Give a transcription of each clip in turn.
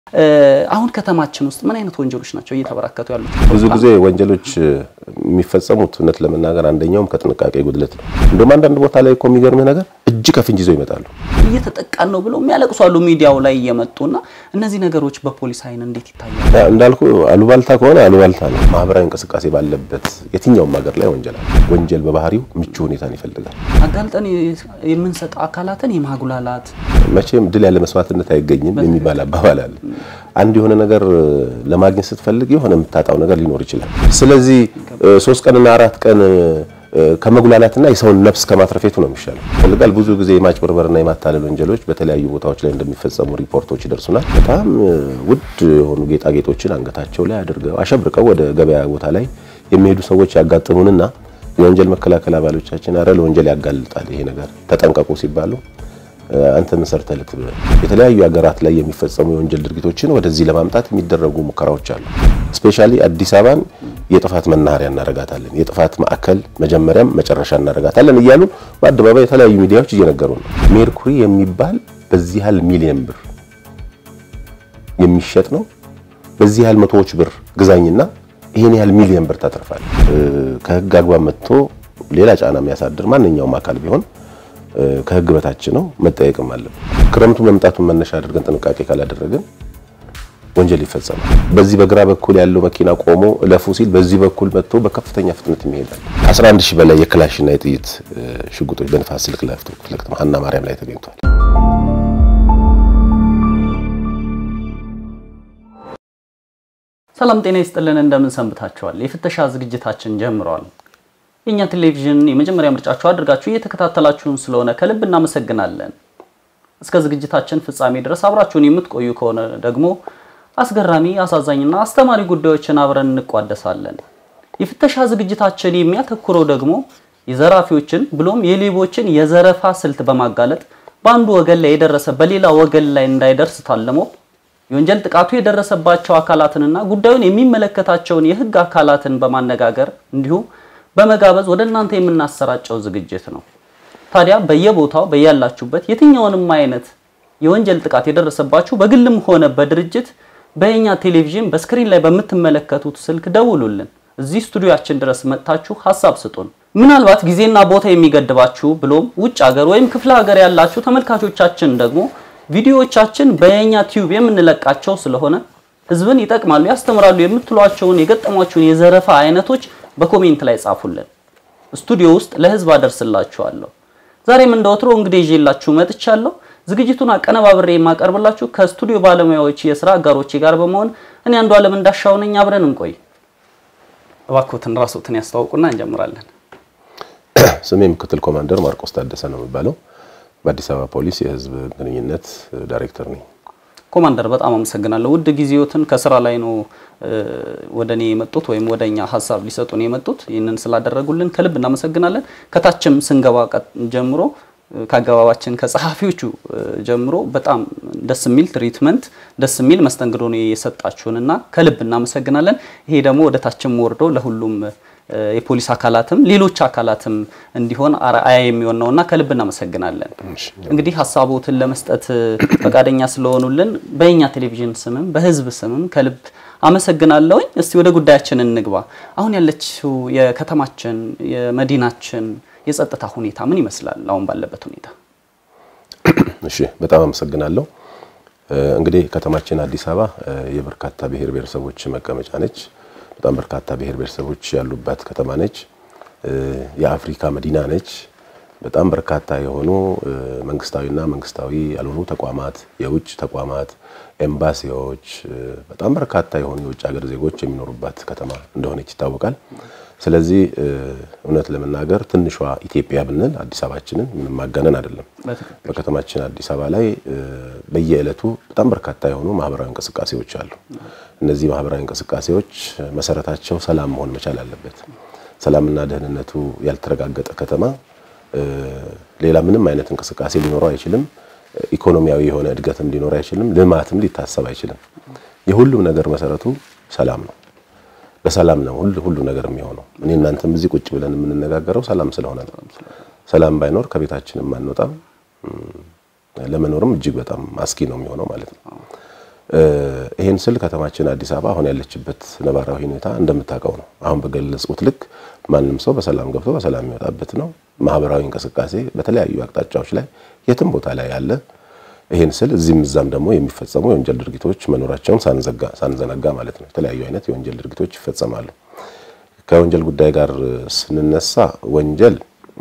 አሁን ከተማችን ውስጥ ምን አይነት ወንጀሎች ናቸው እየተበራከቱ ያሉት? ብዙ ጊዜ ወንጀሎች የሚፈጸሙት እውነት ለመናገር አንደኛውም ከጥንቃቄ ጉድለት ነው። እንደውም አንዳንድ ቦታ ላይ እኮ የሚገርምህ ነገር እጅ ከፍንጅ ይዘው ይመጣሉ። እየተጠቃን ነው ብለው የሚያለቅሱ አሉ ሚዲያው ላይ እየመጡና እነዚህ ነገሮች በፖሊስ አይን እንዴት ይታያል? እንዳልኩ አሉባልታ ከሆነ አሉባልታ ነው። ማህበራዊ እንቅስቃሴ ባለበት የትኛውም ሀገር ላይ ወንጀል አለ። ወንጀል በባህሪው ምቹ ሁኔታን ይፈልጋል። አጋልጠን የምንሰጥ አካላትን የማጉላላት መቼም ድል ያለ መስዋዕትነት አይገኝም የሚባል አባባል አለ። አንድ የሆነ ነገር ለማግኘት ስትፈልግ የሆነ የምታጣው ነገር ሊኖር ይችላል። ስለዚህ ሶስት ቀንና አራት ቀን ከመጉላላትና የሰውን ነፍስ ከማትረፌቱ ነው የሚሻለው። ፈልጋል ብዙ ጊዜ የማጭበርበርና የማታለል ወንጀሎች በተለያዩ ቦታዎች ላይ እንደሚፈጸሙ ሪፖርቶች ይደርሱናል። በጣም ውድ የሆኑ ጌጣጌጦችን አንገታቸው ላይ አድርገው አሸብርቀው ወደ ገበያ ቦታ ላይ የሚሄዱ ሰዎች ያጋጥሙንና የወንጀል መከላከል አባሎቻችን አረ ለወንጀል ያጋልጣል ይሄ ነገር ተጠንቀቁ ሲባሉ አንተ ምን ሰርተህ ልትብለህ የተለያዩ ሀገራት ላይ የሚፈጸሙ የወንጀል ድርጊቶችን ወደዚህ ለማምጣት የሚደረጉ ሙከራዎች አሉ። ስፔሻሊ አዲስ አበባን የጥፋት መናኸሪያ እናረጋታለን፣ የጥፋት ማዕከል መጀመሪያም መጨረሻ እናረጋታለን እያሉ በአደባባይ የተለያዩ ሚዲያዎች እየነገሩ ነው። ሜርኩሪ የሚባል በዚህ ያህል ሚሊየን ብር የሚሸጥ ነው። በዚህ ያህል መቶዎች ብር ግዛኝና ይሄን ያህል ሚሊየን ብር ታተርፋል። ከህግ አግባብ መጥቶ ሌላ ጫና የሚያሳድር ማንኛውም አካል ቢሆን ከህግ በታች ነው፣ መጠየቅም አለብን። ክረምቱ መምጣቱን መነሻ አድርገን ጥንቃቄ ካላደረግን ወንጀል ይፈጸማል። በዚህ በግራ በኩል ያለው መኪና ቆሞ እለፉ ሲል በዚህ በኩል መጥቶ በከፍተኛ ፍጥነት ይሄዳል። 11 ሺህ በላይ የክላሽና የጥይት ሽጉጦች በንፋስ ስልክ ላፍቶ ክፍለ ከተማ ሀና ማርያም ላይ ተገኝቷል። ሰላም ጤና ይስጥልን፣ እንደምን ሰንብታችኋል? የፍተሻ ዝግጅታችን ጀምሯል። የእኛ ቴሌቪዥን የመጀመሪያ ምርጫችሁ አድርጋችሁ እየተከታተላችሁን ስለሆነ ከልብ እናመሰግናለን። እስከ ዝግጅታችን ፍጻሜ ድረስ አብራችሁን የምትቆዩ ከሆነ ደግሞ አስገራሚ፣ አሳዛኝና አስተማሪ ጉዳዮችን አብረን እንቋደሳለን። የፍተሻ ዝግጅታችን የሚያተኩረው ደግሞ የዘራፊዎችን ብሎም የሌቦችን የዘረፋ ስልት በማጋለጥ በአንዱ ወገን ላይ የደረሰ በሌላ ወገን ላይ እንዳይደርስ ታልሞ የወንጀል ጥቃቱ የደረሰባቸው አካላትንና ጉዳዩን የሚመለከታቸውን የሕግ አካላትን በማነጋገር እንዲሁም በመጋበዝ ወደ እናንተ የምናሰራጨው ዝግጅት ነው። ታዲያ በየቦታው በያላችሁበት የትኛውንም አይነት የወንጀል ጥቃት የደረሰባችሁ በግልም ሆነ በድርጅት በእኛ ቴሌቪዥን በስክሪን ላይ በምትመለከቱት ስልክ ደውሉልን። እዚህ ስቱዲዮአችን ድረስ መጥታችሁ ሀሳብ ስጡን። ምናልባት ጊዜና ቦታ የሚገድባችሁ ብሎም ውጭ ሀገር ወይም ክፍለ ሀገር ያላችሁ ተመልካቾቻችን ደግሞ ቪዲዮዎቻችን በየኛ ቲዩብ የምንለቃቸው ስለሆነ ህዝብን ይጠቅማሉ፣ ያስተምራሉ የምትሏቸውን የገጠሟቸውን የዘረፋ አይነቶች በኮሜንት ላይ ጻፉልን። ስቱዲዮ ውስጥ ለህዝብ አደርስላችኋለሁ። ዛሬም እንደወትሮ እንግዲህ ይዤላችሁ መጥቻለሁ። ዝግጅቱን አቀነባብሬ የማቀርብላችሁ ከስቱዲዮ ባለሙያዎች የስራ አጋሮቼ ጋር በመሆን እኔ አንዱ ዓለም እንዳሻው ነኝ። አብረን እንቆይ። እባክዎትን ራስዎትን ያስተዋውቁና እንጀምራለን። ስሜ ምክትል ኮማንደር ማርቆስ ታደሰ ነው የሚባለው። በአዲስ አበባ ፖሊስ የህዝብ ግንኙነት ዳይሬክተር ነኝ። ኮማንደር በጣም አመሰግናለሁ። ውድ ጊዜዎትን ከስራ ላይ ነው ወደ እኔ የመጡት ወይም ወደ እኛ ሀሳብ ሊሰጡን የመጡት። ይህንን ስላደረጉልን ከልብ እናመሰግናለን። ከታችም ስንገባ ጀምሮ ከአገባባችን ከጸሐፊዎቹ ጀምሮ በጣም ደስ የሚል ትሪትመንት ደስ የሚል መስተንግዶ ነው የሰጣችሁንና ከልብ እናመሰግናለን። ይሄ ደግሞ ወደ ታችም ወርዶ ለሁሉም የፖሊስ አካላትም ሌሎች አካላትም እንዲሆን አርአያ የሚሆን ነውና ከልብ እናመሰግናለን። እንግዲህ ሀሳቦትን ለመስጠት ፈቃደኛ ስለሆኑልን በእኛ ቴሌቪዥን ስምም በህዝብ ስምም ከልብ አመሰግናለሁኝ። እስቲ ወደ ጉዳያችን እንግባ። አሁን ያለችው የከተማችን የመዲናችን የጸጥታ ሁኔታ ምን ይመስላል? አሁን ባለበት ሁኔታ። እሺ፣ በጣም አመሰግናለሁ። እንግዲህ ከተማችን አዲስ አበባ የበርካታ ብሔር ብሔረሰቦች መቀመጫ ነች። በጣም በርካታ ብሔር ብሔረሰቦች ያሉባት ከተማ ነች። የአፍሪካ መዲና ነች። በጣም በርካታ የሆኑ መንግስታዊና መንግስታዊ ያልሆኑ ተቋማት፣ የውጭ ተቋማት፣ ኤምባሲዎች፣ በጣም በርካታ የሆኑ የውጭ ሀገር ዜጎች የሚኖሩባት ከተማ እንደሆነች ይታወቃል። ስለዚህ እውነት ለመናገር ትንሿ ኢትዮጵያ ብንል አዲስ አበባችንን ምንም ማጋነን አይደለም። በከተማችን አዲስ አበባ ላይ በየዕለቱ በጣም በርካታ የሆኑ ማህበራዊ እንቅስቃሴዎች አሉ። እነዚህ ማህበራዊ እንቅስቃሴዎች መሰረታቸው ሰላም መሆን መቻል አለበት። ሰላምና ደህንነቱ ያልተረጋገጠ ከተማ ሌላ ምንም አይነት እንቅስቃሴ ሊኖረው አይችልም። ኢኮኖሚያዊ የሆነ እድገትም ሊኖር አይችልም። ልማትም ሊታሰብ አይችልም። የሁሉም ነገር መሰረቱ ሰላም ነው። በሰላም ነው ሁሉ ሁሉ ነገር የሚሆነው። እኔ እናንተም እዚህ ቁጭ ብለን የምንነጋገረው ሰላም ስለሆነ ነው። ሰላም ባይኖር ከቤታችንም አንወጣም፣ ለመኖርም እጅግ በጣም አስጊ ነው የሚሆነው ማለት ነው። ይሄን ስል ከተማችን አዲስ አበባ አሁን ያለችበት ነባራዊ ሁኔታ እንደምታውቀው ነው። አሁን በገለጽኩት ልክ ማንም ሰው በሰላም ገብቶ በሰላም የሚወጣበት ነው። ማህበራዊ እንቅስቃሴ በተለያዩ አቅጣጫዎች ላይ የትም ቦታ ላይ ያለ ይሄን ስል እዚህም እዛም ደግሞ የሚፈጸሙ የወንጀል ድርጊቶች መኖራቸውን ሳንዘነጋ ማለት ነው። የተለያዩ አይነት የወንጀል ድርጊቶች ይፈጸማሉ። ከወንጀል ጉዳይ ጋር ስንነሳ ወንጀል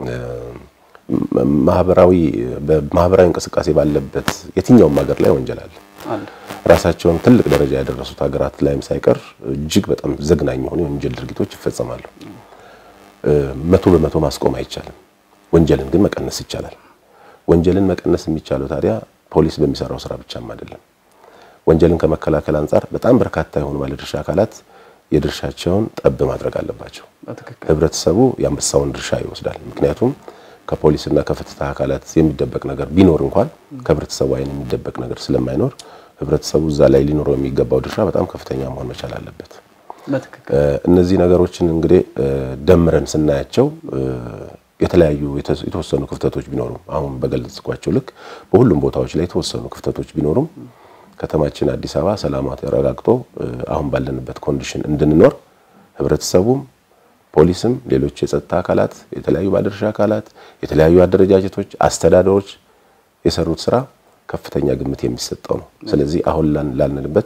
ማህበራዊ በማህበራዊ እንቅስቃሴ ባለበት የትኛውም ሀገር ላይ ወንጀል አለ። ራሳቸውን ትልቅ ደረጃ ያደረሱት ሀገራት ላይም ሳይቀር እጅግ በጣም ዘግናኝ የሆኑ የወንጀል ድርጊቶች ይፈጸማሉ። መቶ በመቶ ማስቆም አይቻልም። ወንጀልን ግን መቀነስ ይቻላል። ወንጀልን መቀነስ የሚቻለው ታዲያ ፖሊስ በሚሰራው ስራ ብቻም አይደለም። ወንጀልን ከመከላከል አንጻር በጣም በርካታ የሆኑ ባለድርሻ አካላት የድርሻቸውን ጠብ ማድረግ አለባቸው። ህብረተሰቡ የአንበሳውን ድርሻ ይወስዳል። ምክንያቱም ከፖሊስና ከፍትህ አካላት የሚደበቅ ነገር ቢኖር እንኳን ከህብረተሰቡ አይን የሚደበቅ ነገር ስለማይኖር ህብረተሰቡ እዛ ላይ ሊኖረው የሚገባው ድርሻ በጣም ከፍተኛ መሆን መቻል አለበት። እነዚህ ነገሮችን እንግዲህ ደምረን ስናያቸው የተለያዩ የተወሰኑ ክፍተቶች ቢኖሩም አሁን በገለጽኳቸው ልክ በሁሉም ቦታዎች ላይ የተወሰኑ ክፍተቶች ቢኖሩም ከተማችን አዲስ አበባ ሰላሟ ተረጋግጦ አሁን ባለንበት ኮንዲሽን እንድንኖር ህብረተሰቡም፣ ፖሊስም፣ ሌሎች የጸጥታ አካላት፣ የተለያዩ ባለድርሻ አካላት፣ የተለያዩ አደረጃጀቶች፣ አስተዳደሮች የሰሩት ስራ ከፍተኛ ግምት የሚሰጠው ነው። ስለዚህ አሁን ላልንበት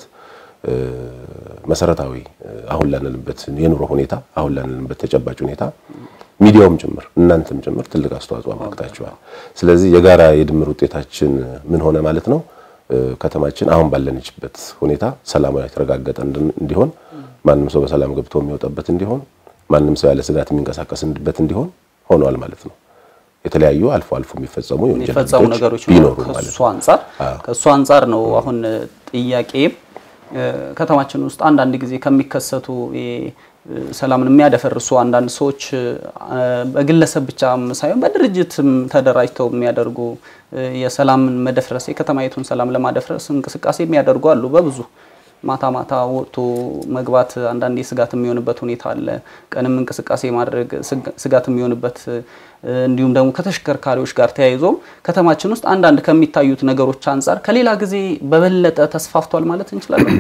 መሰረታዊ አሁን ላንልበት የኑሮ ሁኔታ አሁን ላንልበት ተጨባጭ ሁኔታ ሚዲያውም ጭምር እናንተም ጭምር ትልቅ አስተዋጽኦ አበርክታችኋል። ስለዚህ የጋራ የድምር ውጤታችን ምን ሆነ ማለት ነው? ከተማችን አሁን ባለንችበት ሁኔታ ሰላማዊ የተረጋገጠ እንዲሆን፣ ማንም ሰው በሰላም ገብቶ የሚወጣበት እንዲሆን፣ ማንም ሰው ያለ ስጋት የሚንቀሳቀስበት እንዲሆን ሆኗል ማለት ነው። የተለያዩ አልፎ አልፎ የሚፈጸሙ የሚፈጸሙ ነገሮች ቢኖሩ ከእሱ አንጻር ከእሱ አንጻር ነው አሁን ጥያቄም ከተማችን ውስጥ አንዳንድ ጊዜ ከሚከሰቱ ሰላምን የሚያደፈርሱ አንዳንድ ሰዎች በግለሰብ ብቻም ሳይሆን በድርጅትም ተደራጅተው የሚያደርጉ የሰላምን መደፍረስ የከተማይቱን ሰላም ለማደፍረስ እንቅስቃሴ የሚያደርጉ አሉ። በብዙ ማታ ማታ ወጥቶ መግባት አንዳንዴ ስጋት የሚሆንበት ሁኔታ አለ። ቀንም እንቅስቃሴ ማድረግ ስጋት የሚሆንበት እንዲሁም ደግሞ ከተሽከርካሪዎች ጋር ተያይዞም ከተማችን ውስጥ አንዳንድ ከሚታዩት ነገሮች አንጻር ከሌላ ጊዜ በበለጠ ተስፋፍቷል ማለት እንችላለን።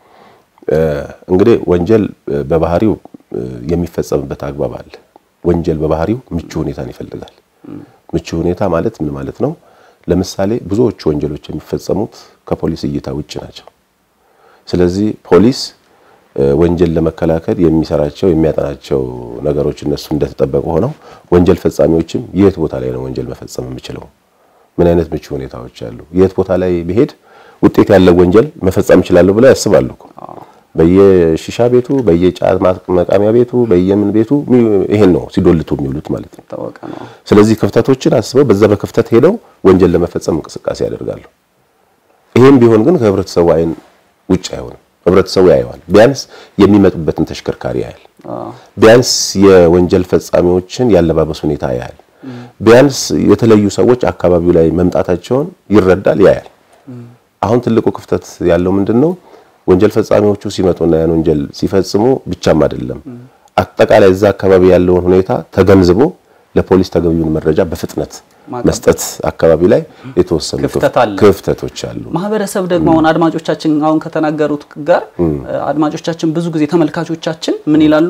እንግዲህ ወንጀል በባህሪው የሚፈጸምበት አግባብ አለ። ወንጀል በባህሪው ምቹ ሁኔታን ይፈልጋል። ምቹ ሁኔታ ማለት ምን ማለት ነው? ለምሳሌ ብዙዎቹ ወንጀሎች የሚፈጸሙት ከፖሊስ እይታ ውጭ ናቸው። ስለዚህ ፖሊስ ወንጀል ለመከላከል የሚሰራቸው የሚያጠናቸው ነገሮች እነሱ እንደተጠበቁ ሆነው ወንጀል ፈጻሚዎችም የት ቦታ ላይ ነው ወንጀል መፈጸም የምችለው፣ ምን አይነት ምቹ ሁኔታዎች አሉ፣ የት ቦታ ላይ ብሄድ ውጤት ያለው ወንጀል መፈጸም እችላለሁ ብለው ያስባሉ እኮ በየሺሻ ቤቱ በየጫት መቃሚያ ቤቱ በየምን ቤቱ ይሄን ነው ሲዶልቱ የሚውሉት ማለት ነው። ስለዚህ ክፍተቶችን አስበው በዛ በክፍተት ሄደው ወንጀል ለመፈጸም እንቅስቃሴ ያደርጋሉ። ይሄም ቢሆን ግን ከህብረተሰቡ አይን ውጭ አይሆንም። ህብረተሰቡ ያየዋል። ቢያንስ የሚመጡበትን ተሽከርካሪ ያያል። ቢያንስ የወንጀል ፈጻሚዎችን ያለባበስ ሁኔታ ያያል። ቢያንስ የተለዩ ሰዎች አካባቢው ላይ መምጣታቸውን ይረዳል፣ ያያል። አሁን ትልቁ ክፍተት ያለው ምንድን ነው? ወንጀል ፈጻሚዎቹ ሲመጡና ያን ወንጀል ሲፈጽሙ ብቻም አይደለም፣ አጠቃላይ እዛ አካባቢ ያለውን ሁኔታ ተገንዝቦ ለፖሊስ ተገቢውን መረጃ በፍጥነት መስጠት አካባቢ ላይ የተወሰኑ ክፍተቶች አሉ። ማህበረሰብ ደግሞ አሁን አድማጮቻችን አሁን ከተናገሩት ጋር አድማጮቻችን ብዙ ጊዜ ተመልካቾቻችን ምን ይላሉ?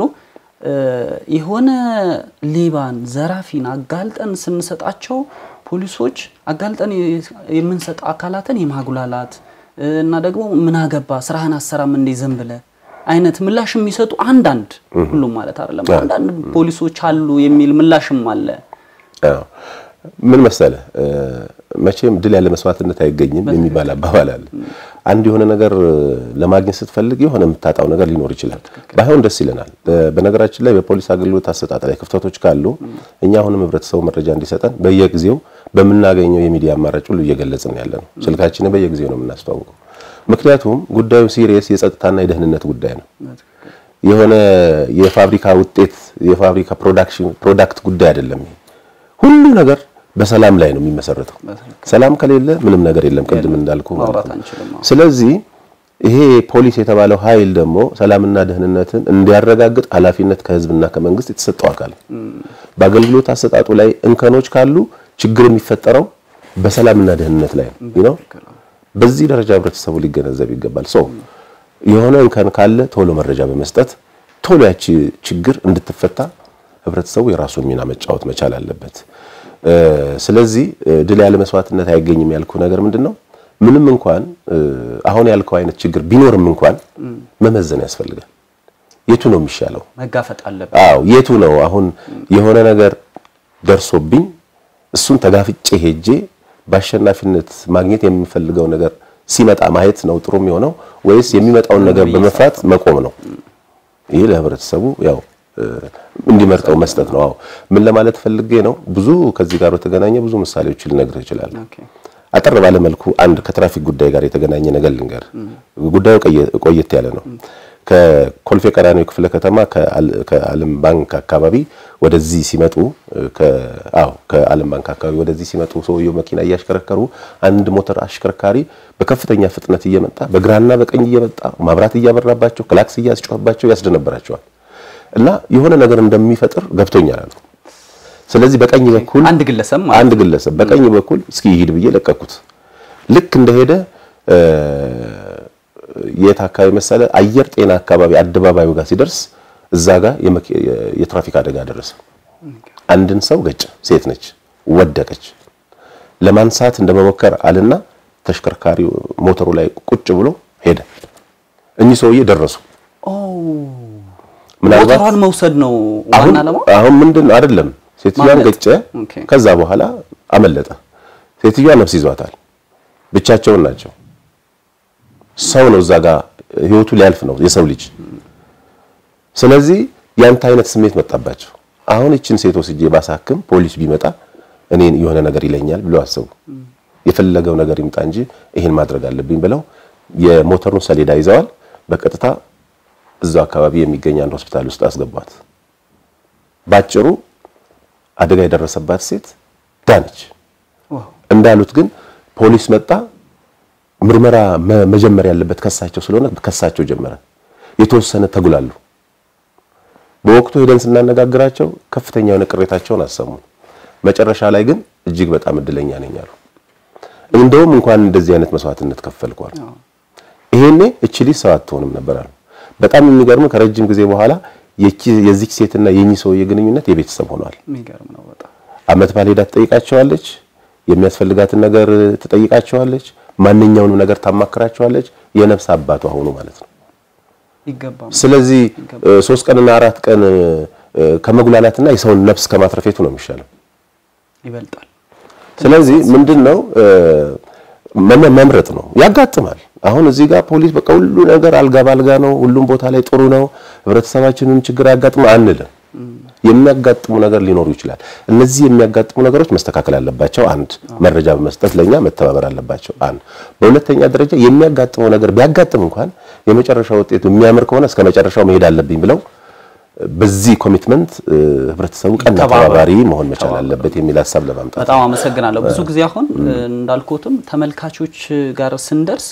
የሆነ ሌባን ዘራፊን አጋልጠን ስንሰጣቸው ፖሊሶች አጋልጠን የምንሰጥ አካላትን የማጉላላት እና ደግሞ ምን አገባ ስራህን አሰራም እንዴ ዝም ብለህ አይነት ምላሽ የሚሰጡ አንዳንድ ሁሉም ማለት አይደለም፣ አንዳንድ ፖሊሶች አሉ የሚል ምላሽም አለ። ምን መሰለ መቼም ድል ያለ መስዋዕትነት አይገኝም የሚባል አባባል አለ። አንድ የሆነ ነገር ለማግኘት ስትፈልግ የሆነ የምታጣው ነገር ሊኖር ይችላል። ባይሆን ደስ ይለናል። በነገራችን ላይ በፖሊስ አገልግሎት አሰጣጥ ላይ ክፍተቶች ካሉ እኛ አሁንም ህብረተሰቡ መረጃ እንዲሰጠን በየጊዜው በምናገኘው የሚዲያ አማራጭ ሁሉ እየገለጽን ያለ ነው። ስልካችንን በየጊዜው ነው የምናስተዋውቀው። ምክንያቱም ጉዳዩ ሲሪየስ የጸጥታና የደህንነት ጉዳይ ነው። የሆነ የፋብሪካ ውጤት የፋብሪካ ፕሮዳክሽን ፕሮዳክት ጉዳይ አይደለም። ሁሉ ነገር በሰላም ላይ ነው የሚመሰረተው። ሰላም ከሌለ ምንም ነገር የለም፣ ቅድም እንዳልኩ ማለት ነው። ስለዚህ ይሄ ፖሊስ የተባለው ኃይል ደግሞ ሰላምና ደህንነትን እንዲያረጋግጥ ኃላፊነት ከህዝብና ከመንግስት የተሰጠው አካል በአገልግሎት አሰጣጡ ላይ እንከኖች ካሉ ችግር የሚፈጠረው በሰላምና ደህንነት ላይ ነው። በዚህ ደረጃ ህብረተሰቡ ሊገነዘብ ይገባል። ሰው የሆነ እንከን ካለ ቶሎ መረጃ በመስጠት ቶሎ ያቺ ችግር እንድትፈታ ህብረተሰቡ የራሱን ሚና መጫወት መቻል አለበት። ስለዚህ ድል ያለ መስዋዕትነት አይገኝም ያልኩ ነገር ምንድን ነው? ምንም እንኳን አሁን ያልከው አይነት ችግር ቢኖርም እንኳን መመዘን ያስፈልጋል። የቱ ነው የሚሻለው? መጋፈጥ አለብን። አዎ የቱ ነው አሁን የሆነ ነገር ደርሶብኝ እሱን ተጋፍጬ ሄጄ በአሸናፊነት ማግኘት የምፈልገው ነገር ሲመጣ ማየት ነው ጥሩ የሚሆነው ወይስ የሚመጣውን ነገር በመፍራት መቆም ነው? ይህ ለህብረተሰቡ ያው እንዲመርጠው መስጠት ነው። አዎ ምን ለማለት ፈልጌ ነው፣ ብዙ ከዚህ ጋር በተገናኘ ብዙ ምሳሌዎችን ልነግርህ እችላለሁ። አጠር ባለ መልኩ አንድ ከትራፊክ ጉዳይ ጋር የተገናኘ ነገር ልንገር። ጉዳዩ ቆየት ያለ ነው። ከኮልፌ ቀራኒዮ ክፍለ ከተማ ከዓለም ባንክ አካባቢ ወደዚህ ሲመጡ አዎ ከዓለም ባንክ አካባቢ ወደዚህ ሲመጡ ሰውየው መኪና እያሽከረከሩ አንድ ሞተር አሽከርካሪ በከፍተኛ ፍጥነት እየመጣ በግራና በቀኝ እየመጣ ማብራት እያበራባቸው ክላክስ እያስጮህባቸው ያስደነበራቸዋል እና የሆነ ነገር እንደሚፈጥር ገብቶኛል አሉ። ስለዚህ በቀኝ በኩል አንድ ግለሰብ አንድ ግለሰብ በቀኝ በኩል እስኪ ይሂድ ብዬ ለቀኩት። ልክ እንደሄደ የት አካባቢ መሰለ አየር ጤና አካባቢ አደባባዩ ጋር ሲደርስ እዛ ጋር የትራፊክ አደጋ ደረሰ። አንድን ሰው ገጨ። ሴት ነች፣ ወደቀች። ለማንሳት እንደመሞከር አልና ተሽከርካሪው ሞተሩ ላይ ቁጭ ብሎ ሄደ። እኚህ ሰውዬ ደረሱ። ምናልባት ሞተሯን መውሰድ ነው ዋና ዓላማው። አሁን ምንድን ነው አይደለም፣ ሴትዮዋን ገጨ። ከዛ በኋላ አመለጠ። ሴትዮዋ ነፍስ ይዟታል። ብቻቸውን ናቸው። ሰው ነው እዛ ጋር ህይወቱ ሊያልፍ ነው የሰው ልጅ። ስለዚህ ያንተ አይነት ስሜት መጣባቸው። አሁን እችን ሴት ወስጄ ባሳክም ፖሊስ ቢመጣ እኔን የሆነ ነገር ይለኛል ብለው አሰቡ። የፈለገው ነገር ይምጣ እንጂ ይሄን ማድረግ አለብኝ ብለው የሞተሩን ሰሌዳ ይዘዋል። በቀጥታ እዛው አካባቢ የሚገኝ አንድ ሆስፒታል ውስጥ አስገቧት። ባጭሩ አደጋ የደረሰባት ሴት ዳነች። እንዳሉት ግን ፖሊስ መጣ። ምርመራ መጀመር ያለበት ከሳቸው ስለሆነ ከሳቸው ጀመረ። የተወሰነ ተጉላሉ። በወቅቱ ሄደን ስናነጋግራቸው ከፍተኛ የሆነ ቅሬታቸውን አሰሙን። መጨረሻ ላይ ግን እጅግ በጣም እድለኛ ነኝ አሉ። እንደውም እንኳን እንደዚህ አይነት መስዋዕትነት ከፈልኳል፣ ይሄኔ እቺ ልጅ ሰው አትሆንም ነበር አሉ። በጣም የሚገርም ከረጅም ጊዜ በኋላ የዚች ሴትና የኚህ ሰውዬ ግንኙነት የቤተሰብ ሆኗል። የሚገርም ነው በጣም። አመት ባል ሄዳ ትጠይቃቸዋለች፣ የሚያስፈልጋትን ነገር ትጠይቃቸዋለች፣ ማንኛውንም ነገር ታማክራቸዋለች። የነፍስ አባቷ ሆኑ ማለት ነው። ይገባል። ስለዚህ ሶስት ቀንና አራት ቀን ከመጉላላትና የሰውን ነፍስ ከማትረፌቱ ነው የሚሻለው። ይበልጣል። ስለዚህ ምንድነው መምረጥ ነው። ያጋጥማል። አሁን እዚህ ጋር ፖሊስ በቃ ሁሉ ነገር አልጋ ባልጋ ነው፣ ሁሉም ቦታ ላይ ጥሩ ነው፣ ህብረተሰባችንን ችግር አያጋጥም አንልም። የሚያጋጥሙ ነገር ሊኖሩ ይችላል። እነዚህ የሚያጋጥሙ ነገሮች መስተካከል አለባቸው። አንድ መረጃ በመስጠት ለኛ መተባበር አለባቸው። አንድ በሁለተኛ ደረጃ የሚያጋጥመው ነገር ቢያጋጥም እንኳን የመጨረሻው ውጤቱ የሚያምር ከሆነ እስከ መጨረሻው መሄድ አለብኝ ብለው በዚህ ኮሚትመንት ህብረተሰቡ ቀና ተባባሪ መሆን መቻል አለበት የሚል ሀሳብ ለማምጣት በጣም አመሰግናለሁ። ብዙ ጊዜ አሁን እንዳልኩትም ተመልካቾች ጋር ስንደርስ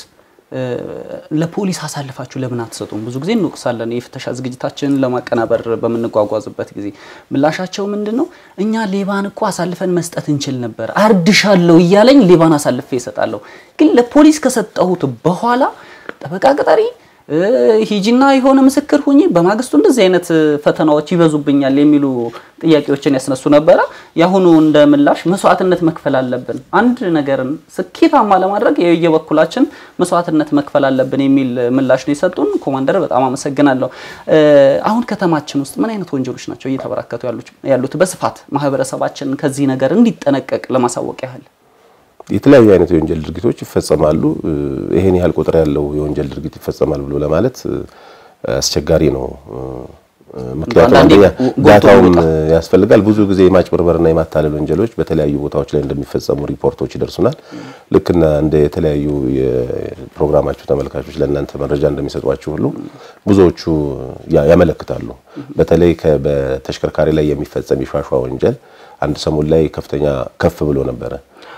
ለፖሊስ አሳልፋችሁ ለምን አትሰጡም? ብዙ ጊዜ እንወቅሳለን። የፍተሻ ዝግጅታችንን ለማቀናበር በምንጓጓዝበት ጊዜ ምላሻቸው ምንድን ነው? እኛ ሌባን እኮ አሳልፈን መስጠት እንችል ነበር፣ አርድሻለሁ እያለኝ ሌባን አሳልፌ እሰጣለሁ። ግን ለፖሊስ ከሰጠሁት በኋላ ጠበቃ ቅጠሪ ሂጂና የሆነ ምስክር ሁኚ፣ በማግስቱ እንደዚህ አይነት ፈተናዎች ይበዙብኛል የሚሉ ጥያቄዎችን ያስነሱ ነበረ። የአሁኑ እንደ ምላሽ መስዋዕትነት መክፈል አለብን፣ አንድ ነገርን ስኬታማ ለማድረግ የየበኩላችን መስዋዕትነት መክፈል አለብን የሚል ምላሽ ነው የሰጡን። ኮማንደር በጣም አመሰግናለሁ። አሁን ከተማችን ውስጥ ምን አይነት ወንጀሎች ናቸው እየተበራከቱ ያሉት? በስፋት ማህበረሰባችን ከዚህ ነገር እንዲጠነቀቅ ለማሳወቅ ያህል የተለያዩ አይነት የወንጀል ድርጊቶች ይፈጸማሉ። ይሄን ያህል ቁጥር ያለው የወንጀል ድርጊት ይፈጸማል ብሎ ለማለት አስቸጋሪ ነው። ምክንያቱም አንደኛ ዳታውም ያስፈልጋል። ብዙ ጊዜ የማጭበርበርና የማታለል ወንጀሎች በተለያዩ ቦታዎች ላይ እንደሚፈጸሙ ሪፖርቶች ይደርሱናል። ልክና እንደ የተለያዩ የፕሮግራማችሁ ተመልካቾች ለእናንተ መረጃ እንደሚሰጧችሁ ሁሉ ብዙዎቹ ያመለክታሉ። በተለይ በተሽከርካሪ ላይ የሚፈጸም የሿሿ ወንጀል አንድ ሰሞን ላይ ከፍተኛ ከፍ ብሎ ነበረ።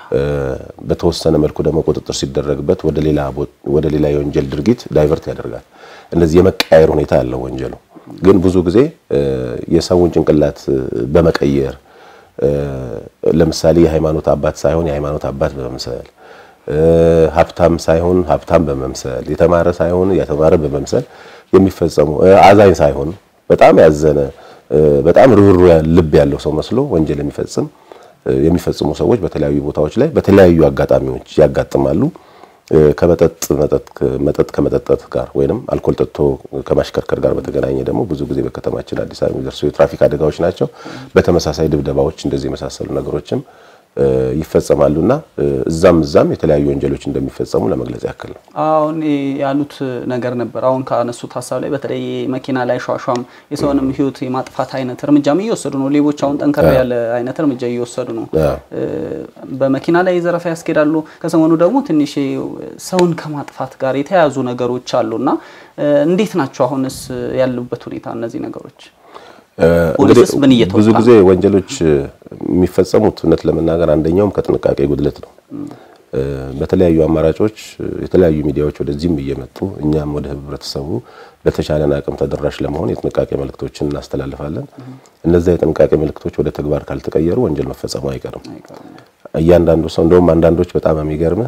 በተወሰነ መልኩ ደግሞ ቁጥጥር ሲደረግበት ወደ ሌላ ወደ ሌላ የወንጀል ድርጊት ዳይቨርት ያደርጋል። እንደዚህ የመቀያየር ሁኔታ ያለው ወንጀሉ ግን ብዙ ጊዜ የሰውን ጭንቅላት በመቀየር ለምሳሌ የሃይማኖት አባት ሳይሆን የሃይማኖት አባት በመምሰል ሀብታም ሳይሆን ሀብታም በመምሰል የተማረ ሳይሆን የተማረ በመምሰል የሚፈጸሙ አዛኝ ሳይሆን በጣም ያዘነ በጣም ርህሩህ ልብ ያለው ሰው መስሎ ወንጀል የሚፈጽም የሚፈጽሙ ሰዎች በተለያዩ ቦታዎች ላይ በተለያዩ አጋጣሚዎች ያጋጥማሉ። ከመጠጥ መጠጥ ከመጠጣት ጋር ወይንም አልኮል ጠጥቶ ከማሽከርከር ጋር በተገናኘ ደግሞ ብዙ ጊዜ በከተማችን አዲስ አበባ የሚደርሱ የትራፊክ አደጋዎች ናቸው። በተመሳሳይ ድብደባዎች፣ እንደዚህ የመሳሰሉ ነገሮችም ይፈጸማሉና እዛም እዛም የተለያዩ ወንጀሎች እንደሚፈጸሙ ለመግለጽ ያክል ነው። አሁን ያሉት ነገር ነበር። አሁን ካነሱት ሀሳብ ላይ በተለይ መኪና ላይ ሿሿም የሰውንም ሕይወት የማጥፋት አይነት እርምጃም እየወሰዱ ነው። ሌቦች አሁን ጠንከር ያለ አይነት እርምጃ እየወሰዱ ነው። በመኪና ላይ ዘረፋ ያስኬዳሉ። ከሰሞኑ ደግሞ ትንሽ ሰውን ከማጥፋት ጋር የተያያዙ ነገሮች አሉና እንዴት ናቸው አሁንስ ያሉበት ሁኔታ እነዚህ ነገሮች? ፖሊስስ ምን እየተወጣ ብዙ ጊዜ ወንጀሎች የሚፈጸሙት እውነት ለመናገር አንደኛውም ከጥንቃቄ ጉድለት ነው። በተለያዩ አማራጮች የተለያዩ ሚዲያዎች ወደዚህም እየመጡ እኛም ወደ ህብረተሰቡ በተቻለን አቅም ተደራሽ ለመሆን የጥንቃቄ መልእክቶችን እናስተላልፋለን። እነዛ የጥንቃቄ መልእክቶች ወደ ተግባር ካልተቀየሩ ወንጀል መፈጸሙ አይቀርም። እያንዳንዱ ሰው እንደውም አንዳንዶች በጣም የሚገርም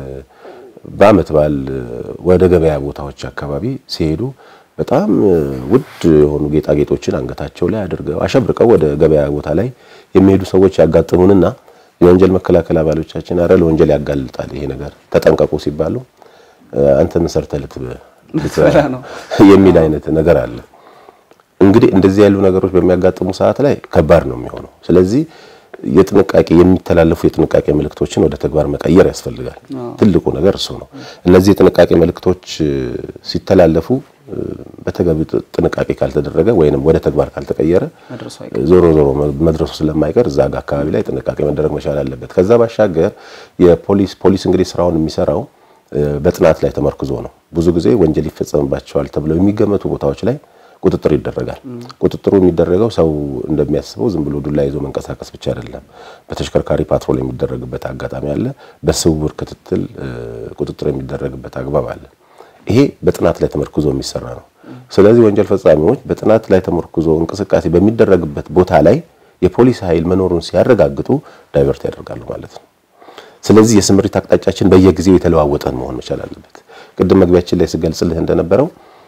በዓመት በዓል ወደ ገበያ ቦታዎች አካባቢ ሲሄዱ በጣም ውድ የሆኑ ጌጣጌጦችን አንገታቸው ላይ አድርገው አሸብርቀው ወደ ገበያ ቦታ ላይ የሚሄዱ ሰዎች ያጋጥሙንና የወንጀል መከላከል አባሎቻችን አረ ለወንጀል ያጋልጣል ይሄ ነገር ተጠንቀቁ ሲባሉ አንተ ምን ሰርተህ ልትበላ ነው የሚል አይነት ነገር አለ። እንግዲህ እንደዚህ ያሉ ነገሮች በሚያጋጥሙ ሰዓት ላይ ከባድ ነው የሚሆነው። ስለዚህ የጥንቃቄ የሚተላለፉ የጥንቃቄ መልእክቶችን ወደ ተግባር መቀየር ያስፈልጋል። ትልቁ ነገር እሱ ነው። እነዚህ የጥንቃቄ መልእክቶች ሲተላለፉ በተገቢ ጥንቃቄ ካልተደረገ ወይንም ወደ ተግባር ካልተቀየረ ዞሮ ዞሮ መድረሱ ስለማይቀር እዛ ጋር አካባቢ ላይ ጥንቃቄ መደረግ መቻል አለበት። ከዛ ባሻገር የፖሊስ ፖሊስ እንግዲህ ስራውን የሚሰራው በጥናት ላይ ተመርክዞ ነው። ብዙ ጊዜ ወንጀል ይፈጸምባቸዋል ተብለው የሚገመቱ ቦታዎች ላይ ቁጥጥር ይደረጋል። ቁጥጥሩ የሚደረገው ሰው እንደሚያስበው ዝም ብሎ ዱላ ይዞ መንቀሳቀስ ብቻ አይደለም። በተሽከርካሪ ፓትሮል የሚደረግበት አጋጣሚ አለ። በስውር ክትትል ቁጥጥር የሚደረግበት አግባብ አለ። ይሄ በጥናት ላይ ተመርኩዞ የሚሰራ ነው። ስለዚህ ወንጀል ፈጻሚዎች በጥናት ላይ ተመርኩዞ እንቅስቃሴ በሚደረግበት ቦታ ላይ የፖሊስ ኃይል መኖሩን ሲያረጋግጡ ዳይቨርት ያደርጋሉ ማለት ነው። ስለዚህ የስምሪት አቅጣጫችን በየጊዜው የተለዋወጠን መሆን መቻል አለበት። ቅድም መግቢያችን ላይ ስገልጽልህ እንደነበረው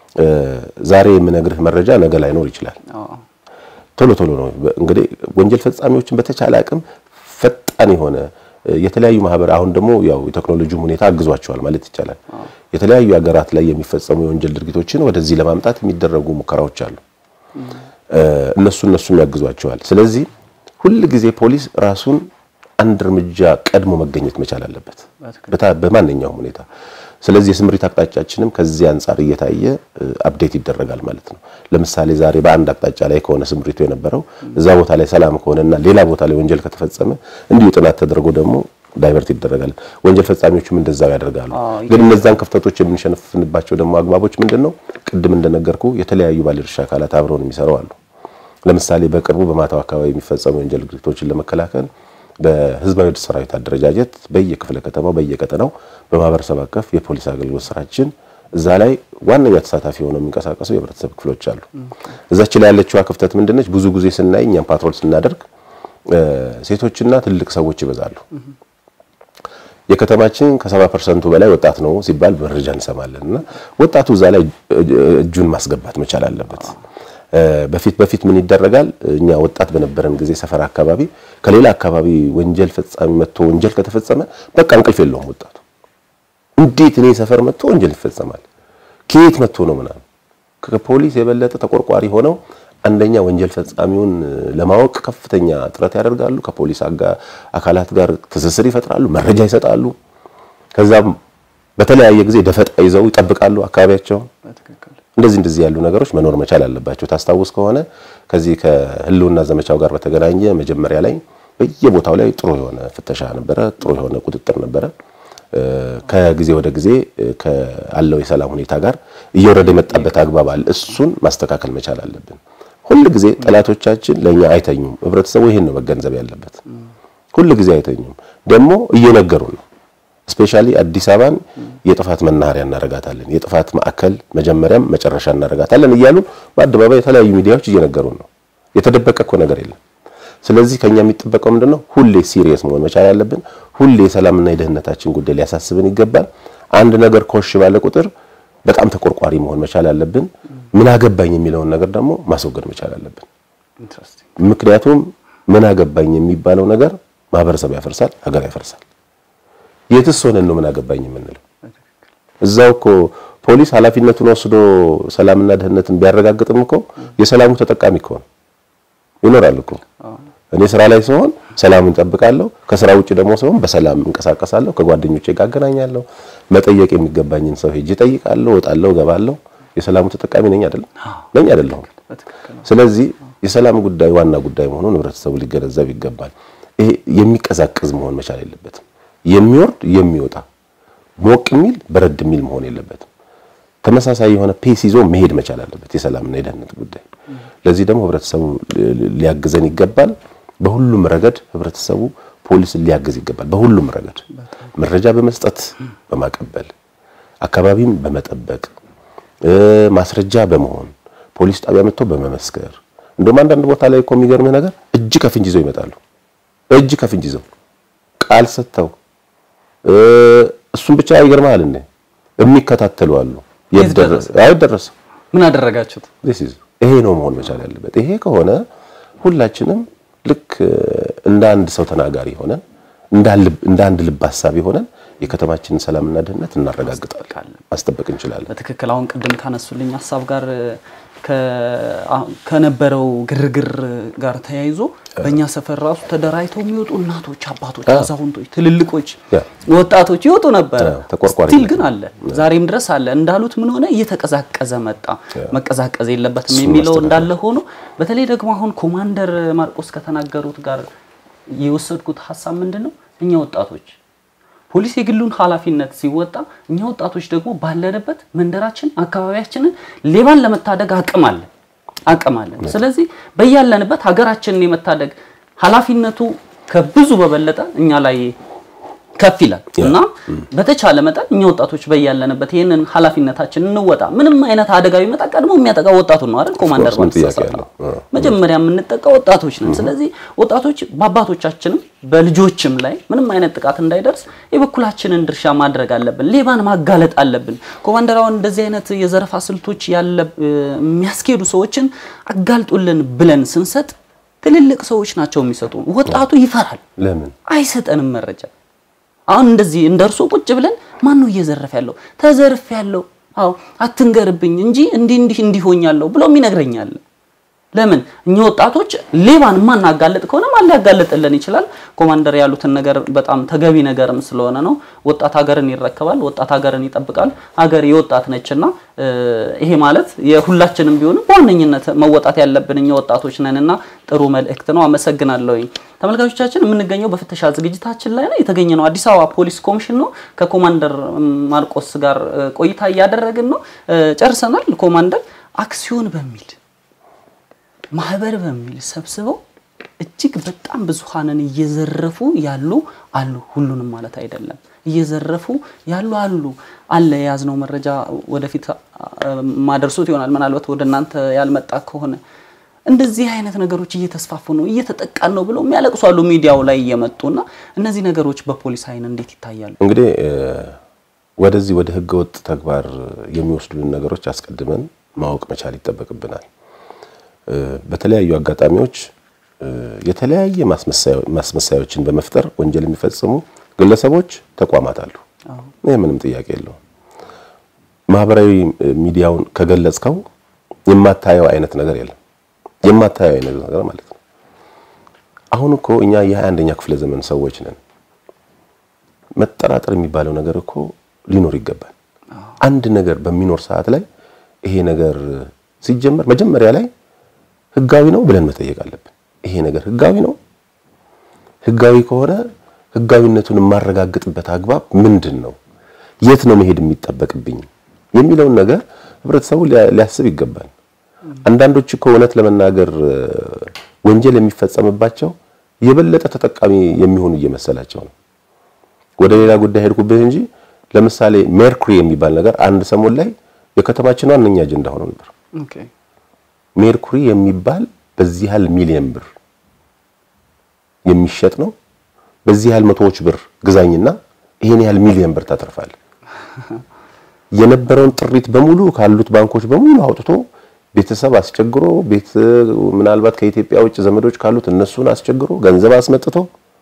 ዛሬ የምነግርህ መረጃ ነገ ላይኖር ይችላል። ቶሎ ቶሎ ነው እንግዲህ ወንጀል ፈጻሚዎችን በተቻለ አቅም ፈጣን የሆነ የተለያዩ ማህበር አሁን ደግሞ ያው የቴክኖሎጂው ሁኔታ አግዟቸዋል ማለት ይቻላል። የተለያዩ ሀገራት ላይ የሚፈጸሙ የወንጀል ድርጊቶችን ወደዚህ ለማምጣት የሚደረጉ ሙከራዎች አሉ። እነሱ እነሱም ያግዟቸዋል። ስለዚህ ሁል ጊዜ ፖሊስ ራሱን አንድ እርምጃ ቀድሞ መገኘት መቻል አለበት በማንኛውም ሁኔታ። ስለዚህ የስምሪት አቅጣጫችንም ከዚህ አንጻር እየታየ አፕዴት ይደረጋል ማለት ነው። ለምሳሌ ዛሬ በአንድ አቅጣጫ ላይ ከሆነ ስምሪቱ የነበረው እዛ ቦታ ላይ ሰላም ከሆነና ሌላ ቦታ ላይ ወንጀል ከተፈጸመ እንዲሁ ጥናት ተደርጎ ደግሞ ዳይቨርት ይደረጋል። ወንጀል ፈጻሚዎችም እንደዛው ያደርጋሉ። ግን እነዛን ክፍተቶች የምንሸፍንባቸው ደግሞ አግባቦች ምንድን ነው? ቅድም እንደነገርኩ የተለያዩ ባለድርሻ አካላት አብረውን የሚሰሩ አሉ። ለምሳሌ በቅርቡ በማታው አካባቢ የሚፈጸሙ የወንጀል ድርጊቶችን ለመከላከል በህዝባዊ ሰራዊት አደረጃጀት በየክፍለ ከተማው በየቀጠናው በማህበረሰብ አቀፍ የፖሊስ አገልግሎት ስራችን እዛ ላይ ዋነኛ ተሳታፊ ሆነው የሚንቀሳቀሱ የህብረተሰብ ክፍሎች አሉ። እዛች ላይ ያለችዋ ክፍተት ምንድነች? ብዙ ጊዜ ስናይ እኛም ፓትሮል ስናደርግ ሴቶችና ትልቅ ሰዎች ይበዛሉ። የከተማችን ከሰባ ፐርሰንቱ በላይ ወጣት ነው ሲባል መረጃ እንሰማለን እና ወጣቱ እዛ ላይ እጁን ማስገባት መቻል አለበት። በፊት በፊት ምን ይደረጋል? እኛ ወጣት በነበረን ጊዜ ሰፈር አካባቢ ከሌላ አካባቢ ወንጀል ፈጻሚ መጥቶ ወንጀል ከተፈጸመ በቃ እንቅልፍ የለውም ወጣቱ። እንዴት እኔ ሰፈር መጥቶ ወንጀል ይፈጸማል? ከየት መጥቶ ነው ምናምን። ከፖሊስ የበለጠ ተቆርቋሪ ሆነው አንደኛ ወንጀል ፈጻሚውን ለማወቅ ከፍተኛ ጥረት ያደርጋሉ። ከፖሊስ አካላት ጋር ትስስር ይፈጥራሉ፣ መረጃ ይሰጣሉ። ከዛም በተለያየ ጊዜ ደፈጣ ይዘው ይጠብቃሉ አካባቢያቸውን። እንደዚህ እንደዚህ ያሉ ነገሮች መኖር መቻል አለባቸው። ታስታውስ ከሆነ ከዚህ ከህልውና ዘመቻው ጋር በተገናኘ መጀመሪያ ላይ በየቦታው ላይ ጥሩ የሆነ ፍተሻ ነበረ፣ ጥሩ የሆነ ቁጥጥር ነበረ። ከጊዜ ወደ ጊዜ ካለው የሰላም ሁኔታ ጋር እየወረደ የመጣበት አግባብ አለ። እሱን ማስተካከል መቻል አለብን። ሁል ጊዜ ጠላቶቻችን ለኛ አይተኙም። ህብረተሰቡ ይሄን ነው መገንዘብ ያለበት። ሁል ጊዜ አይተኙም፣ ደግሞ እየነገሩ ነው። ስፔሻሊ አዲስ አበባን የጥፋት መናኸሪያ እናረጋታለን፣ የጥፋት ማዕከል መጀመሪያም መጨረሻ እናረጋታለን እያሉ በአደባባይ የተለያዩ ሚዲያዎች እየነገሩን ነው። የተደበቀ እኮ ነገር የለም። ስለዚህ ከኛ የሚጠበቀው ምንድነው? ሁሌ ሲሪየስ መሆን መቻል አለብን። ሁሌ የሰላምና የደህንነታችን ጉዳይ ሊያሳስብን ይገባል። አንድ ነገር ኮሽ ባለ ቁጥር በጣም ተቆርቋሪ መሆን መቻል አለብን። ምን አገባኝ የሚለውን ነገር ደግሞ ማስወገድ መቻል አለብን። ኢንትረስቲንግ ምክንያቱም ምን አገባኝ የሚባለው ነገር ማህበረሰብ ያፈርሳል፣ ሀገር ያፈርሳል። የትስ ሆነን ነው ምን አገባኝ የምንለው? እዛው እኮ ፖሊስ ኃላፊነቱን ወስዶ ሰላምና ደህንነትን ቢያረጋግጥም እኮ የሰላሙ ተጠቃሚ እኮ ነው ይኖራል እኮ። እኔ ስራ ላይ ስሆን ሰላሙን እጠብቃለሁ። ከስራ ውጭ ደግሞ ስሆን በሰላም እንቀሳቀሳለሁ። ከጓደኞቼ ጋር አገናኛለሁ። መጠየቅ የሚገባኝን ሰው ሄጄ እጠይቃለሁ፣ እወጣለሁ፣ እገባለሁ። የሰላሙ ተጠቃሚ ነኝ አይደለም? ነኝ አይደለሁም? በትክክል ነው። ስለዚህ የሰላም ጉዳይ ዋና ጉዳይ መሆኑን ህብረተሰቡ ሊገነዘብ ይገባል። ይሄ የሚቀዛቅዝ መሆን መቻል የለበትም። የሚወርድ የሚወጣ ሞቅ የሚል በረድ የሚል መሆን የለበትም። ተመሳሳይ የሆነ ፔስ ይዞ መሄድ መቻል አለበት የሰላምና የደህንነት ጉዳይ። ለዚህ ደግሞ ህብረተሰቡ ሊያግዘን ይገባል። በሁሉም ረገድ ህብረተሰቡ ፖሊስን ሊያግዝ ይገባል። በሁሉም ረገድ መረጃ በመስጠት በማቀበል አካባቢም በመጠበቅ ማስረጃ በመሆን ፖሊስ ጣቢያ መጥቶ በመመስከር እንደውም አንዳንድ ቦታ ላይ እኮ የሚገርምህ ነገር እጅ ከፍንጅ ይዘው ይመጣሉ። እጅ ከፍንጅ ይዘው ቃል ሰጥተው እሱም ብቻ ይገርምሃል እንዴ የሚከታተሉ አሉ። የት ደረሰ? አይደረስም ምን አደረጋችሁት? this is ይሄ ነው መሆን መቻል ያለበት። ይሄ ከሆነ ሁላችንም ልክ እንደ አንድ ሰው ተናጋሪ ሆነን እንደ አንድ ልብ ሀሳቢ ሆነን የከተማችንን ሰላምና ደህንነት እናረጋግጣለን፣ ማስጠበቅ እንችላለን። በትክክል አሁን ቅድም ካነሱልኝ ሀሳብ ጋር ከነበረው ግርግር ጋር ተያይዞ በእኛ ሰፈር ራሱ ተደራጅተው የሚወጡ እናቶች፣ አባቶች፣ አዛውንቶች፣ ትልልቆች፣ ያ። ወጣቶች ይወጡ ነበረ። አዎ፣ ተቆርቋሪ ስቲል ግን አለ፣ ዛሬም ድረስ አለ። እንዳሉት ምን ሆነ እየተቀዛቀዘ መጣ። መቀዛቀዝ የለበትም እሱን የሚለው ማስተካከል። እንዳለ ሆኖ በተለይ ደግሞ አሁን ኮማንደር ማርቆስ ከተናገሩት ጋር የወሰድኩት ሀሳብ ምንድን ነው እኛ ወጣቶች ፖሊስ የግሉን ኃላፊነት ሲወጣ እኛ ወጣቶች ደግሞ ባለንበት መንደራችን አካባቢያችንን ሌባን ለመታደግ አቅም አለን አቅም አለን። ስለዚህ በያለንበት ሀገራችንን የመታደግ ኃላፊነቱ ከብዙ በበለጠ እኛ ላይ ከፍ ይላል እና በተቻለ መጠን እኛ ወጣቶች በያለንበት ይህንን ኃላፊነታችን እንወጣ። ምንም አይነት አደጋ ቢመጣ ቀድሞ የሚያጠቃ ወጣቱን ነው አይደል? ኮማንደር ምን ማለት ጥያቄ ተሳሳተ። አለው? አዎ። መጀመሪያ የምንጠቃ ወጣቶች ነን። ስለዚህ ወጣቶች በአባቶቻችንም በልጆችም ላይ ምንም አይነት ጥቃት እንዳይደርስ የበኩላችንን ድርሻ ማድረግ አለብን። ሌባን ማጋለጥ አለብን። ኮማንደር አሁን እንደዚህ አይነት የዘረፋ ስልቶች ያለ የሚያስኬዱ ሰዎችን አጋልጡልን ብለን ስንሰጥ ትልልቅ ሰዎች ናቸው የሚሰጡ። ወጣቱ ይፈራል፣ ለምን አይሰጠንም መረጃ። አሁን እንደዚህ እንደ እርሶ ቁጭ ብለን ማን ነው እየዘረፈ ያለው? ተዘርፍ ያለው አዎ አትንገርብኝ እንጂ እንዲህ እንዲህ እንዲሆኛለሁ ብሎ ይነግረኛል። ለምን እኛ ወጣቶች ሌባን ማናጋለጥ ከሆነ ማን ሊያጋልጥልን ይችላል? ኮማንደር ያሉትን ነገር በጣም ተገቢ ነገርም ስለሆነ ነው። ወጣት ሀገርን ይረከባል፣ ወጣት ሀገርን ይጠብቃል። ሀገር የወጣት ነችና እ፣ ይሄ ማለት የሁላችንም ቢሆንም በዋነኝነት መወጣት ያለብን እኛ ወጣቶች ነንና ጥሩ መልእክት ነው። አመሰግናለሁኝ። ተመልካቾቻችን የምንገኘው በፍተሻ ዝግጅታችን ላይ ነው የተገኘ ነው። አዲስ አበባ ፖሊስ ኮሚሽን ነው። ከኮማንደር ማርቆስ ጋር እ፣ ቆይታ እያደረግን ነው። እ፣ ጨርሰናል። ኮማንደር አክሲዮን በሚል ማህበር በሚል ሰብስበው እጅግ በጣም ብዙሃንን እየዘረፉ ያሉ አሉ። ሁሉንም ማለት አይደለም። እየዘረፉ ያሉ አሉ አለ። የያዝነው መረጃ ወደፊት አ፣ ማደርሶት ይሆናል። ምናልባት ወደ እናንተ ያልመጣ ከሆነ እንደዚህ አይነት ነገሮች እየተስፋፉ ነው፣ እየተጠቃን ነው ብለው የሚያለቅሱ አሉ ሚዲያው ላይ እየመጡና እነዚህ ነገሮች በፖሊስ አይን እንዴት ይታያሉ? እንግዲህ እ፣ ወደዚህ ወደ ህገወጥ ተግባር የሚወስዱን ነገሮች አስቀድመን ማወቅ መቻል ይጠበቅብናል። እ፣ በተለያዩ አጋጣሚዎች እ፣ የተለያየ ማስመሳያ- ማስመሳያዎችን በመፍጠር ወንጀል የሚፈጽሙ ግለሰቦች፣ ተቋማት አሉ። አዎ። ይህ ምንም ጥያቄ የለውም። ማህበራዊ እ፣ ሚዲያውን ከገለጽከው የማታየው አይነት ነገር የለም። የማታየው አይነት ነገር ማለት ነው። አሁን እኮ እኛ የሃያ አንደኛ ክፍለ ዘመን ሰዎች ነን። መጠራጠር የሚባለው ነገር እኮ ሊኖር ይገባል። አንድ ነገር በሚኖር ሰዓት ላይ ይሄ ነገር ሲጀመር መጀመሪያ ላይ ህጋዊ ነው ብለን መጠየቅ አለብን። ይሄ ነገር ህጋዊ ነው? ህጋዊ ከሆነ ህጋዊነቱን የማረጋግጥበት አግባብ ምንድን ነው? የት ነው መሄድ የሚጠበቅብኝ የሚለውን ነገር ህብረተሰቡ ሊያ- ሊያስብ ይገባል። አንዳንዶች እኮ እውነት ለመናገር እ፣ ወንጀል የሚፈጸምባቸው የበለጠ ተጠቃሚ የሚሆኑ እየመሰላቸው ነው። ወደ ሌላ ጉዳይ ሄድኩብህ እንጂ ለምሳሌ ሜርኩሪ የሚባል ነገር አንድ ሰሞን ላይ የከተማችን ዋነኛ አጀንዳ ሆኖ ነበር። ኦኬ ሜርኩሪ የሚባል በዚህ ያህል ሚሊየን ብር የሚሸጥ ነው። በዚህ ያህል መቶዎች ብር ግዛኝና ይሄን ያህል ሚሊዮን ብር ታተርፋለህ። የነበረውን ጥሪት በሙሉ ካሉት ባንኮች በሙሉ አውጥቶ ቤተሰብ አስቸግሮ ቤት ምናልባት ከኢትዮጵያ ውጭ ዘመዶች ካሉት እነሱን አስቸግሮ ገንዘብ አስመጥቶ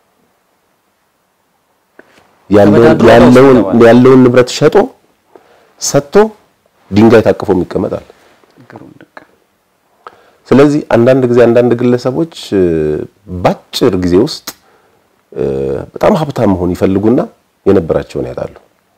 ያለውን ያለውን ንብረት ሸጦ ሰጥቶ ድንጋይ ታቅፎ ይቀመጣል። ስለዚህ አንዳንድ ጊዜ አንዳንድ ግለሰቦች ባጭር ጊዜ ውስጥ በጣም ሀብታም መሆን ይፈልጉና የነበራቸውን ያጣሉ።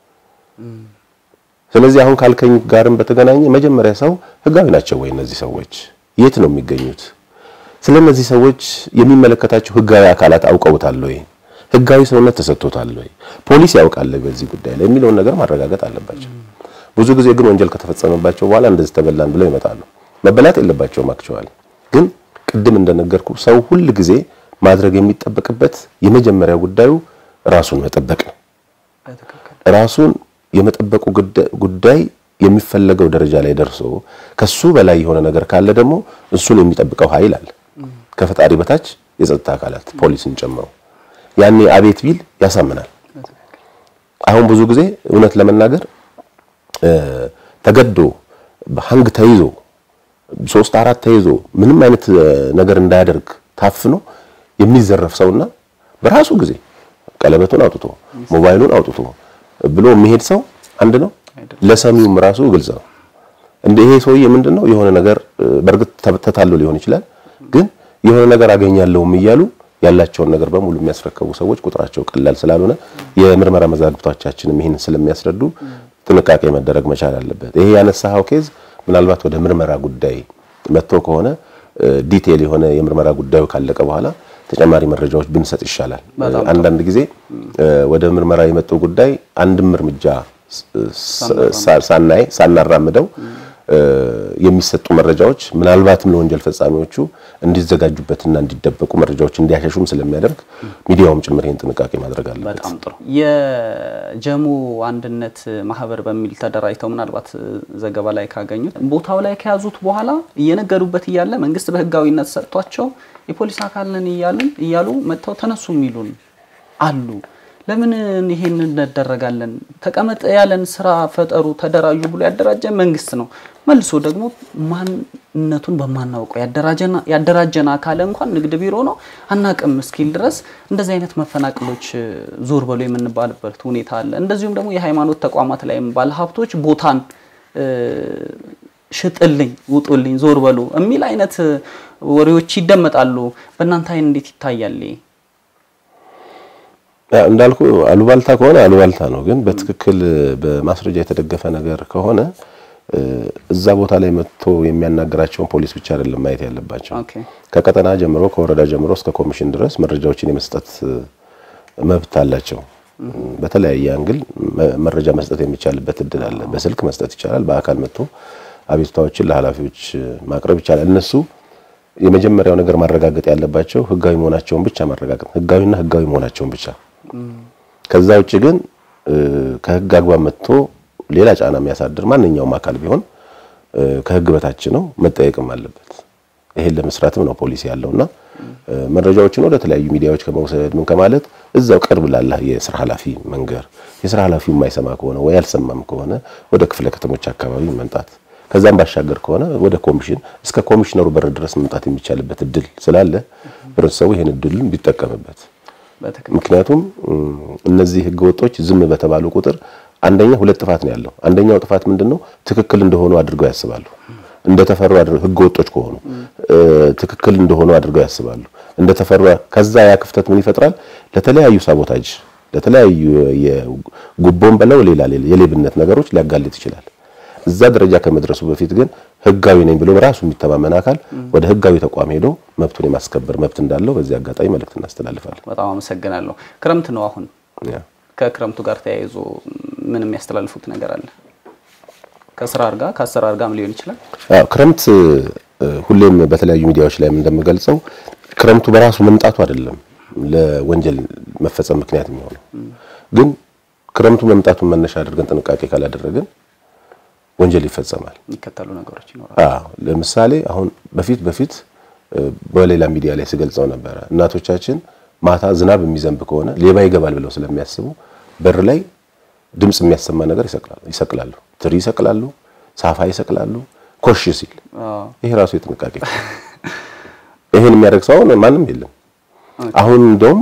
ስለዚህ አሁን ካልከኝ ጋርም በተገናኘ መጀመሪያ ሰው ህጋዊ ናቸው ወይ እነዚህ ሰዎች የት ነው የሚገኙት? ስለ እነዚህ ሰዎች የሚመለከታቸው ህጋዊ አካላት አውቀውታል ወይ? ህጋዊ ሰውነት ተሰጥቶታል ወይ? ፖሊስ ያውቃል በዚህ ጉዳይ ላይ የሚለውን ነገር ማረጋገጥ አለባቸው። ብዙ ጊዜ ግን ወንጀል ከተፈጸመባቸው በኋላ እንደዚህ ተበላን ብለው ይመጣሉ። መበላት የለባቸውም። አክቸዋል ግን ቅድም እንደነገርኩ ሰው ሁል ጊዜ ማድረግ የሚጠበቅበት የመጀመሪያ ጉዳዩ ራሱን መጠበቅ ነው። ራሱን የመጠበቁ ጉዳይ የሚፈለገው ደረጃ ላይ ደርሶ ከሱ በላይ የሆነ ነገር ካለ ደግሞ እሱን የሚጠብቀው ኃይል አለ ከፈጣሪ በታች የጸጥታ አካላት ፖሊስን ጨምሮ ያኔ አቤት ቢል ያሳምናል። አሁን ብዙ ጊዜ እውነት ለመናገር ተገዶ በሀንግ ተይዞ ሶስት አራት ተይዞ ምንም አይነት ነገር እንዳያደርግ ታፍኖ የሚዘረፍ ሰውና በራሱ ጊዜ ቀለበቱን አውጥቶ ሞባይሉን አውጥቶ ብሎ የሚሄድ ሰው አንድ ነው። ለሰሚውም ራሱ ግልጽ ነው። እንደ ይሄ ሰውዬ ምንድነው የሆነ ነገር በእርግጥ ተታሎ ሊሆን ይችላል፣ ግን የሆነ ነገር አገኛለሁም እያሉ ያላቸውን ነገር በሙሉ የሚያስረከቡ ሰዎች ቁጥራቸው ቀላል ስላልሆነ የምርመራ መዛግብቶቻችንም ይህን ስለሚያስረዱ ጥንቃቄ መደረግ መቻል አለበት። ይሄ ያነሳኸው ኬዝ ምናልባት ወደ ምርመራ ጉዳይ መጥቶ ከሆነ ዲቴል የሆነ የምርመራ ጉዳዩ ካለቀ በኋላ ተጨማሪ መረጃዎች ብንሰጥ ይሻላል። አንዳንድ ጊዜ ወደ ምርመራ የመጣው ጉዳይ አንድም እርምጃ ሳናይ ሳናራምደው የሚሰጡ መረጃዎች ምናልባትም ለወንጀል ፈጻሚዎቹ እንዲዘጋጁበትና እንዲደበቁ መረጃዎች እንዲያሸሹም ስለሚያደርግ ሚዲያውም ጭምር ይህን ጥንቃቄ ማድረግ አለበት። በጣም ጥሩ። የጀሙ አንድነት ማህበር በሚል ተደራጅተው ምናልባት ዘገባ ላይ ካገኙት ቦታው ላይ ከያዙት በኋላ እየነገዱበት እያለ መንግስት በህጋዊነት ሰጥቷቸው የፖሊስ አካል ነን እያልን እያሉ መጥተው ተነሱ የሚሉን አሉ። ለምን ይሄን እንደረጋለን? ተቀመጠ ያለን ስራ ፈጠሩ፣ ተደራጁ ብሎ ያደራጀ መንግስት ነው። መልሶ ደግሞ ማንነቱን በማናውቀው ያደራጀን አካል እንኳን ንግድ ቢሮ ነው አናቅም እስኪል ድረስ እንደዚህ አይነት መፈናቅሎች ዞር በሎ የምንባልበት ሁኔታ አለ። እንደዚሁም ደግሞ የሃይማኖት ተቋማት ላይም ባለሀብቶች ቦታን ሽጥልኝ፣ ውጡልኝ፣ ዞር በሉ የሚል አይነት ወሬዎች ይደመጣሉ። በእናንተ አይን እንዴት ይታያል? እንዳልኩ አሉባልታ ከሆነ አሉባልታ ነው። ግን በትክክል በማስረጃ የተደገፈ ነገር ከሆነ እዛ ቦታ ላይ መጥቶ የሚያናገራቸውን ፖሊስ ብቻ አይደለም ማየት ያለባቸው። ከቀጠና ጀምሮ ከወረዳ ጀምሮ እስከ ኮሚሽን ድረስ መረጃዎችን የመስጠት መብት አላቸው። በተለያየ አንግል መረጃ መስጠት የሚቻልበት እድል አለ። በስልክ መስጠት ይቻላል። በአካል መጥቶ አቤቱታዎችን ለኃላፊዎች ማቅረብ ይቻላል። እነሱ የመጀመሪያው ነገር ማረጋገጥ ያለባቸው ህጋዊ መሆናቸውን ብቻ ማረጋገጥ፣ ህጋዊና ህጋዊ መሆናቸውን ብቻ። ከዛ ውጭ ግን ከህግ አግባብ መጥቶ ሌላ ጫና የሚያሳድር ማንኛውም አካል ቢሆን ከህግ በታች ነው፣ መጠየቅም አለበት። ይሄን ለመስራትም ነው ፖሊሲ ያለውና መረጃዎችን ወደ ተለያዩ ሚዲያዎች ከመውሰድ ምን ከማለት እዛው ቅርብ ላለ የስራ ኃላፊ መንገር፣ የስራ ኃላፊው የማይሰማ ከሆነ ወይ ያልሰማም ከሆነ ወደ ክፍለ ከተሞች አካባቢ መምጣት ከዛም ባሻገር ከሆነ ወደ ኮሚሽን እስከ ኮሚሽነሩ በር ድረስ መምጣት የሚቻልበት እድል ስላለ ህብረተሰቡ ይሄን እድልን ቢጠቀምበት። ምክንያቱም እነዚህ ህገወጦች ዝም በተባሉ ቁጥር አንደኛ ሁለት ጥፋት ነው ያለው። አንደኛው ጥፋት ምንድነው? ትክክል እንደሆኑ አድርገው ያስባሉ። እንደተፈሩ ህገወጦች ከሆኑ ትክክል እንደሆኑ አድርገው ያስባሉ። እንደተፈሩ ከዛ ያ ክፍተት ምን ይፈጥራል? ለተለያዩ ሳቦታጅ፣ ለተለያዩ የጉቦን በለው ሌላ የሌብነት ነገሮች ሊያጋልጥ ይችላል። እዛ ደረጃ ከመድረሱ በፊት ግን ህጋዊ ነኝ ብሎ በራሱ የሚተማመን አካል ወደ ህጋዊ ተቋም ሄዶ መብቱን የማስከበር መብት እንዳለው በዚህ አጋጣሚ መልእክት እናስተላልፋለን። በጣም አመሰግናለሁ። ክረምት ነው አሁን። ከክረምቱ ጋር ተያይዞ ምን የሚያስተላልፉት ነገር አለ? ከስራ አርጋ ከአሰራር ጋርም ሊሆን ይችላል። አዎ ክረምት ሁሌም በተለያዩ ሚዲያዎች ላይ እንደምገልጸው ክረምቱ በራሱ መምጣቱ አይደለም ለወንጀል መፈጸም ምክንያት የሚሆነው ግን ክረምቱ መምጣቱን መነሻ አድርገን ጥንቃቄ ካላደረግን ወንጀል ይፈጸማል። የሚከተሉ ነገሮች ይኖራሉ። አዎ ለምሳሌ አሁን በፊት በፊት በሌላ ሚዲያ ላይ ስገልጸው ነበረ እናቶቻችን ማታ ዝናብ የሚዘንብ ከሆነ ሌባ ይገባል ብለው ስለሚያስቡ በር ላይ ድምፅ የሚያሰማ ነገር ይሰቅላሉ ይሰቅላሉ። ትሪ ይሰቅላሉ፣ ሳፋ ይሰቅላሉ። ኮሽ ሲል ይሄ ራሱ የጥንቃቄ ይሄን የሚያደርግ ሰው አሁን ማንም የለም። አሁን እንደውም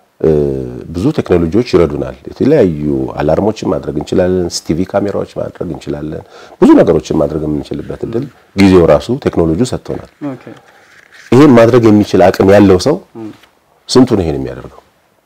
ብዙ ቴክኖሎጂዎች ይረዱናል። የተለያዩ አላርሞችን ማድረግ እንችላለን። ሲቲቪ ካሜራዎች ማድረግ እንችላለን። ብዙ ነገሮችን ማድረግ የምንችልበት እድል ጊዜው ራሱ ቴክኖሎጂው ሰጥቶናል። ይሄን ማድረግ የሚችል አቅም ያለው ሰው ስንቱ ነው ይሄን የሚያደርገው?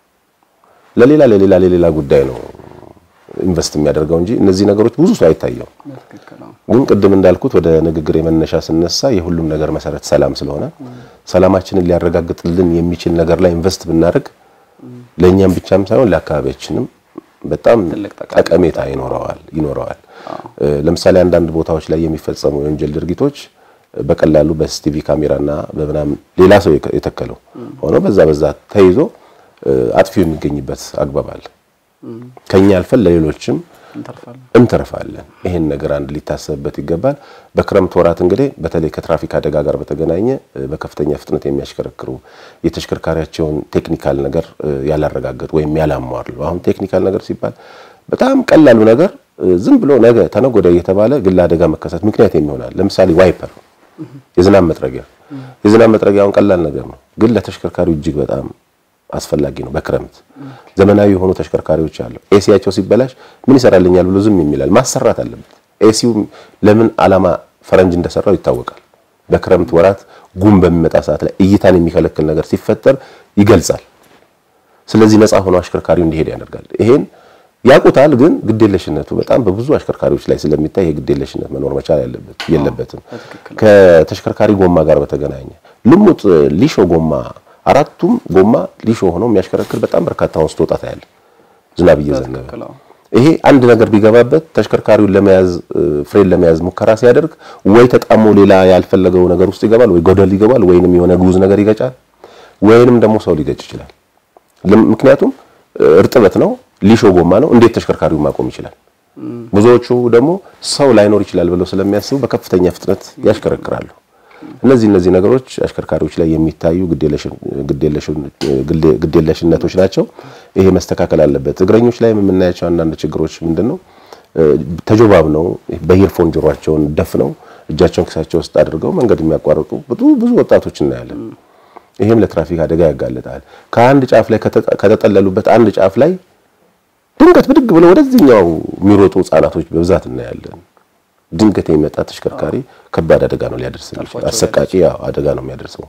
ለሌላ ለሌላ ለሌላ ጉዳይ ነው ኢንቨስት የሚያደርገው እንጂ እነዚህ ነገሮች ብዙ ሰው አይታየው። ግን ቅድም እንዳልኩት ወደ ንግግር የመነሻ ስነሳ የሁሉም ነገር መሰረት ሰላም ስለሆነ ሰላማችንን ሊያረጋግጥልን የሚችል ነገር ላይ ኢንቨስት ብናደርግ ለእኛም ብቻም ሳይሆን ለአካባቢያችንም በጣም ጠቀሜታ ይኖረዋል ይኖረዋል። ለምሳሌ አንዳንድ ቦታዎች ላይ የሚፈጸሙ የወንጀል ድርጊቶች በቀላሉ በሲሲቲቪ ካሜራና በምናምን ሌላ ሰው የተከለው ሆኖ በዛ በዛ ተይዞ አጥፊው የሚገኝበት አግባብ አለ። ከኛ አልፈን ለሌሎችም እንተርፋለን። ይሄን ነገር አንድ ሊታሰብበት ይገባል። በክረምት ወራት እንግዲህ በተለይ ከትራፊክ አደጋ ጋር በተገናኘ በከፍተኛ ፍጥነት የሚያሽከረክሩ የተሽከርካሪያቸውን ቴክኒካል ነገር ያላረጋገጡ ወይም ያላሟሉ። አሁን ቴክኒካል ነገር ሲባል በጣም ቀላሉ ነገር ዝም ብሎ ነገ ተነጎዳ እየተባለ ግል አደጋ መከሰት ምክንያት የሚሆናል። ለምሳሌ ዋይፐር፣ የዝናብ መጥረጊያ። የዝናብ መጥረጊያ አሁን ቀላል ነገር ነው፣ ግን ለተሽከርካሪው እጅግ በጣም አስፈላጊ ነው። በክረምት ዘመናዊ የሆኑ ተሽከርካሪዎች አሉ። ኤሲያቸው ሲበላሽ ምን ይሰራልኛል ብሎ ዝም የሚላል ማሰራት አለበት። ኤሲው ለምን ዓላማ ፈረንጅ እንደሰራው ይታወቃል። በክረምት ወራት ጉም በሚመጣ ሰዓት ላይ እይታን የሚከለክል ነገር ሲፈጠር ይገልጻል። ስለዚህ ነፃ ሆኖ አሽከርካሪው እንዲሄድ ያደርጋል። ይሄን ያውቁታል፣ ግን ግዴለሽነቱ በጣም በብዙ አሽከርካሪዎች ላይ ስለሚታይ የግዴለሽነት መኖር መቻል ያለበት የለበትም። ከተሽከርካሪ ጎማ ጋር በተገናኘ ልሙጥ ሊሾ ጎማ አራቱም ጎማ ሊሾ ሆኖ የሚያሽከረክር በጣም በርካታ ወንዝ ወጣት ያለ ዝናብ እየዘነበ ይሄ አንድ ነገር ቢገባበት ተሽከርካሪውን ለመያዝ ፍሬን ለመያዝ ሙከራ ሲያደርግ ወይ ተጣሞ ሌላ ያልፈለገው ነገር ውስጥ ይገባል፣ ወይ ጎደል ይገባል፣ ወይንም የሆነ ጉዝ ነገር ይገጫል፣ ወይንም ደግሞ ሰው ሊገጭ ይችላል። ምክንያቱም እርጥበት ነው፣ ሊሾ ጎማ ነው። እንዴት ተሽከርካሪውን ማቆም ይችላል? ብዙዎቹ ደግሞ ሰው ላይኖር ይችላል ብለው ስለሚያስቡ በከፍተኛ ፍጥነት ያሽከረክራሉ። እነዚህ እነዚህ ነገሮች አሽከርካሪዎች ላይ የሚታዩ ግዴለሽነቶች ናቸው። ይሄ መስተካከል አለበት። እግረኞች ላይ የምናያቸው አንዳንድ ችግሮች ምንድነው? ተጆባብ ነው በኢርፎን ጆሯቸውን ደፍነው እጃቸውን ኪሳቸው ውስጥ አድርገው መንገድ የሚያቋርጡ ብዙ ብዙ ወጣቶች እናያለን። ይሄም ለትራፊክ አደጋ ያጋልጣል። ከአንድ ጫፍ ላይ ከተጠለሉበት አንድ ጫፍ ላይ ድንገት ብድግ ብለው ወደዚህኛው የሚሮጡ ህጻናቶች በብዛት እናያለን። ድንገት የሚመጣ ተሽከርካሪ ከባድ አደጋ ነው ሊያደርስ የሚችል አሰቃቂ አደጋ ነው የሚያደርሰው።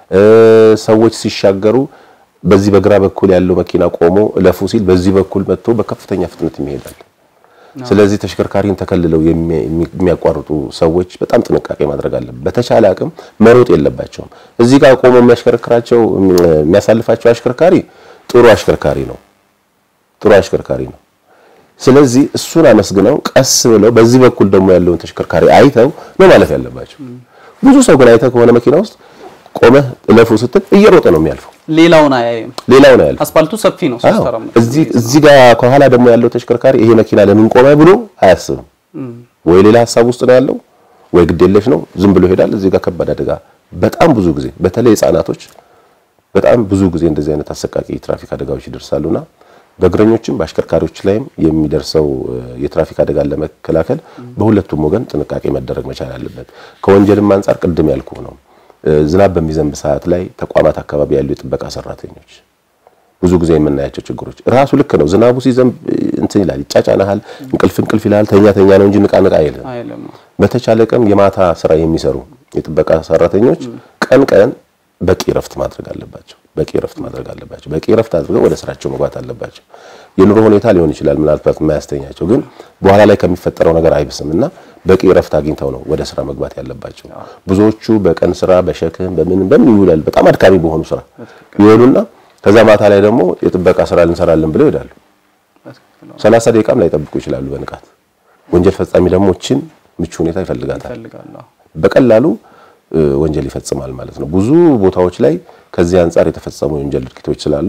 ሰዎች ሲሻገሩ በዚህ በግራ በኩል ያለው መኪና ቆሞ እለፉ ሲል በዚህ በኩል መጥቶ በከፍተኛ ፍጥነት ይሄዳል። ስለዚህ ተሽከርካሪን ተከልለው የሚያቋርጡ ሰዎች በጣም ጥንቃቄ ማድረግ አለበት። በተቻለ አቅም መሮጥ የለባቸውም። እዚህ ጋር ቆሞ የሚያሽከረክራቸው የሚያሳልፋቸው አሽከርካሪ ጥሩ አሽከርካሪ ነው፣ ጥሩ አሽከርካሪ ነው። ስለዚህ እሱን አመስግነው ቀስ ብለው በዚህ በኩል ደግሞ ያለውን ተሽከርካሪ አይተው ነው ማለፍ ያለባቸው። ብዙ ሰው ግን አይተህ ከሆነ መኪና ውስጥ ቆመህ እለፉ ስትል እየሮጠ ነው የሚያልፈው። ሌላውን አያይም። ሌላውን አያልፍም። አስፋልቱ ሰፊ ነው። እዚህ እዚህ ጋር ከኋላ ደግሞ ያለው ተሽከርካሪ ይሄ መኪና ለምን ቆመ ብሎ አያስብም። ወይ ሌላ ሀሳብ ውስጥ ነው ያለው፣ ወይ ግዴለሽ ነው፣ ዝም ብሎ ይሄዳል። እዚህ ጋር ከባድ አደጋ በጣም ብዙ ጊዜ በተለይ ህጻናቶች በጣም ብዙ ጊዜ እንደዚህ አይነት አሰቃቂ ትራፊክ አደጋዎች ይደርሳሉና በእግረኞችም በአሽከርካሪዎች ላይም የሚደርሰው የትራፊክ አደጋን ለመከላከል በሁለቱም ወገን ጥንቃቄ መደረግ መቻል አለበት። ከወንጀልም አንጻር ቅድም ያልኩ ነው። ዝናብ በሚዘንብ ሰዓት ላይ ተቋማት አካባቢ ያሉ የጥበቃ ሰራተኞች ብዙ ጊዜ የምናያቸው ችግሮች ራሱ ልክ ነው። ዝናቡ ሲዘንብ እንትን ይላል፣ ይጫጫናሃል፣ እንቅልፍ እንቅልፍ ይላል። ተኛ ተኛ ነው እንጂ ንቃ ንቃ አይልም። በተቻለ ቀን የማታ ስራ የሚሰሩ የጥበቃ ሰራተኞች ቀን ቀን በቂ ረፍት ማድረግ አለባቸው። በቂ ረፍት ማድረግ አለባቸው። በቂ ረፍት አድርገው ወደ ስራቸው መግባት አለባቸው። የኑሮ ሁኔታ ሊሆን ይችላል ምናልባት የማያስተኛቸው ግን በኋላ ላይ ከሚፈጠረው ነገር አይብስም እና በቂ ረፍት አግኝተው ነው ወደ ስራ መግባት ያለባቸው። ብዙዎቹ በቀን ስራ በሸክም በምን በምን ይውላል በጣም አድካሚ በሆኑ ስራ ይወሉና ከዛ ማታ ላይ ደግሞ የጥበቃ ስራ ልንሰራለን ብለው ይሄዳሉ። ሰላሳ ደቂቃም ላይ ጠብቁ ይችላሉ በንቃት ወንጀል ፈጻሚ ደግሞ እችን ምቹ ሁኔታ ይፈልጋታል። በቀላሉ ወንጀል ይፈጽማል ማለት ነው። ብዙ ቦታዎች ላይ ከዚህ አንጻር የተፈጸሙ የወንጀል ድርጊቶች ስላሉ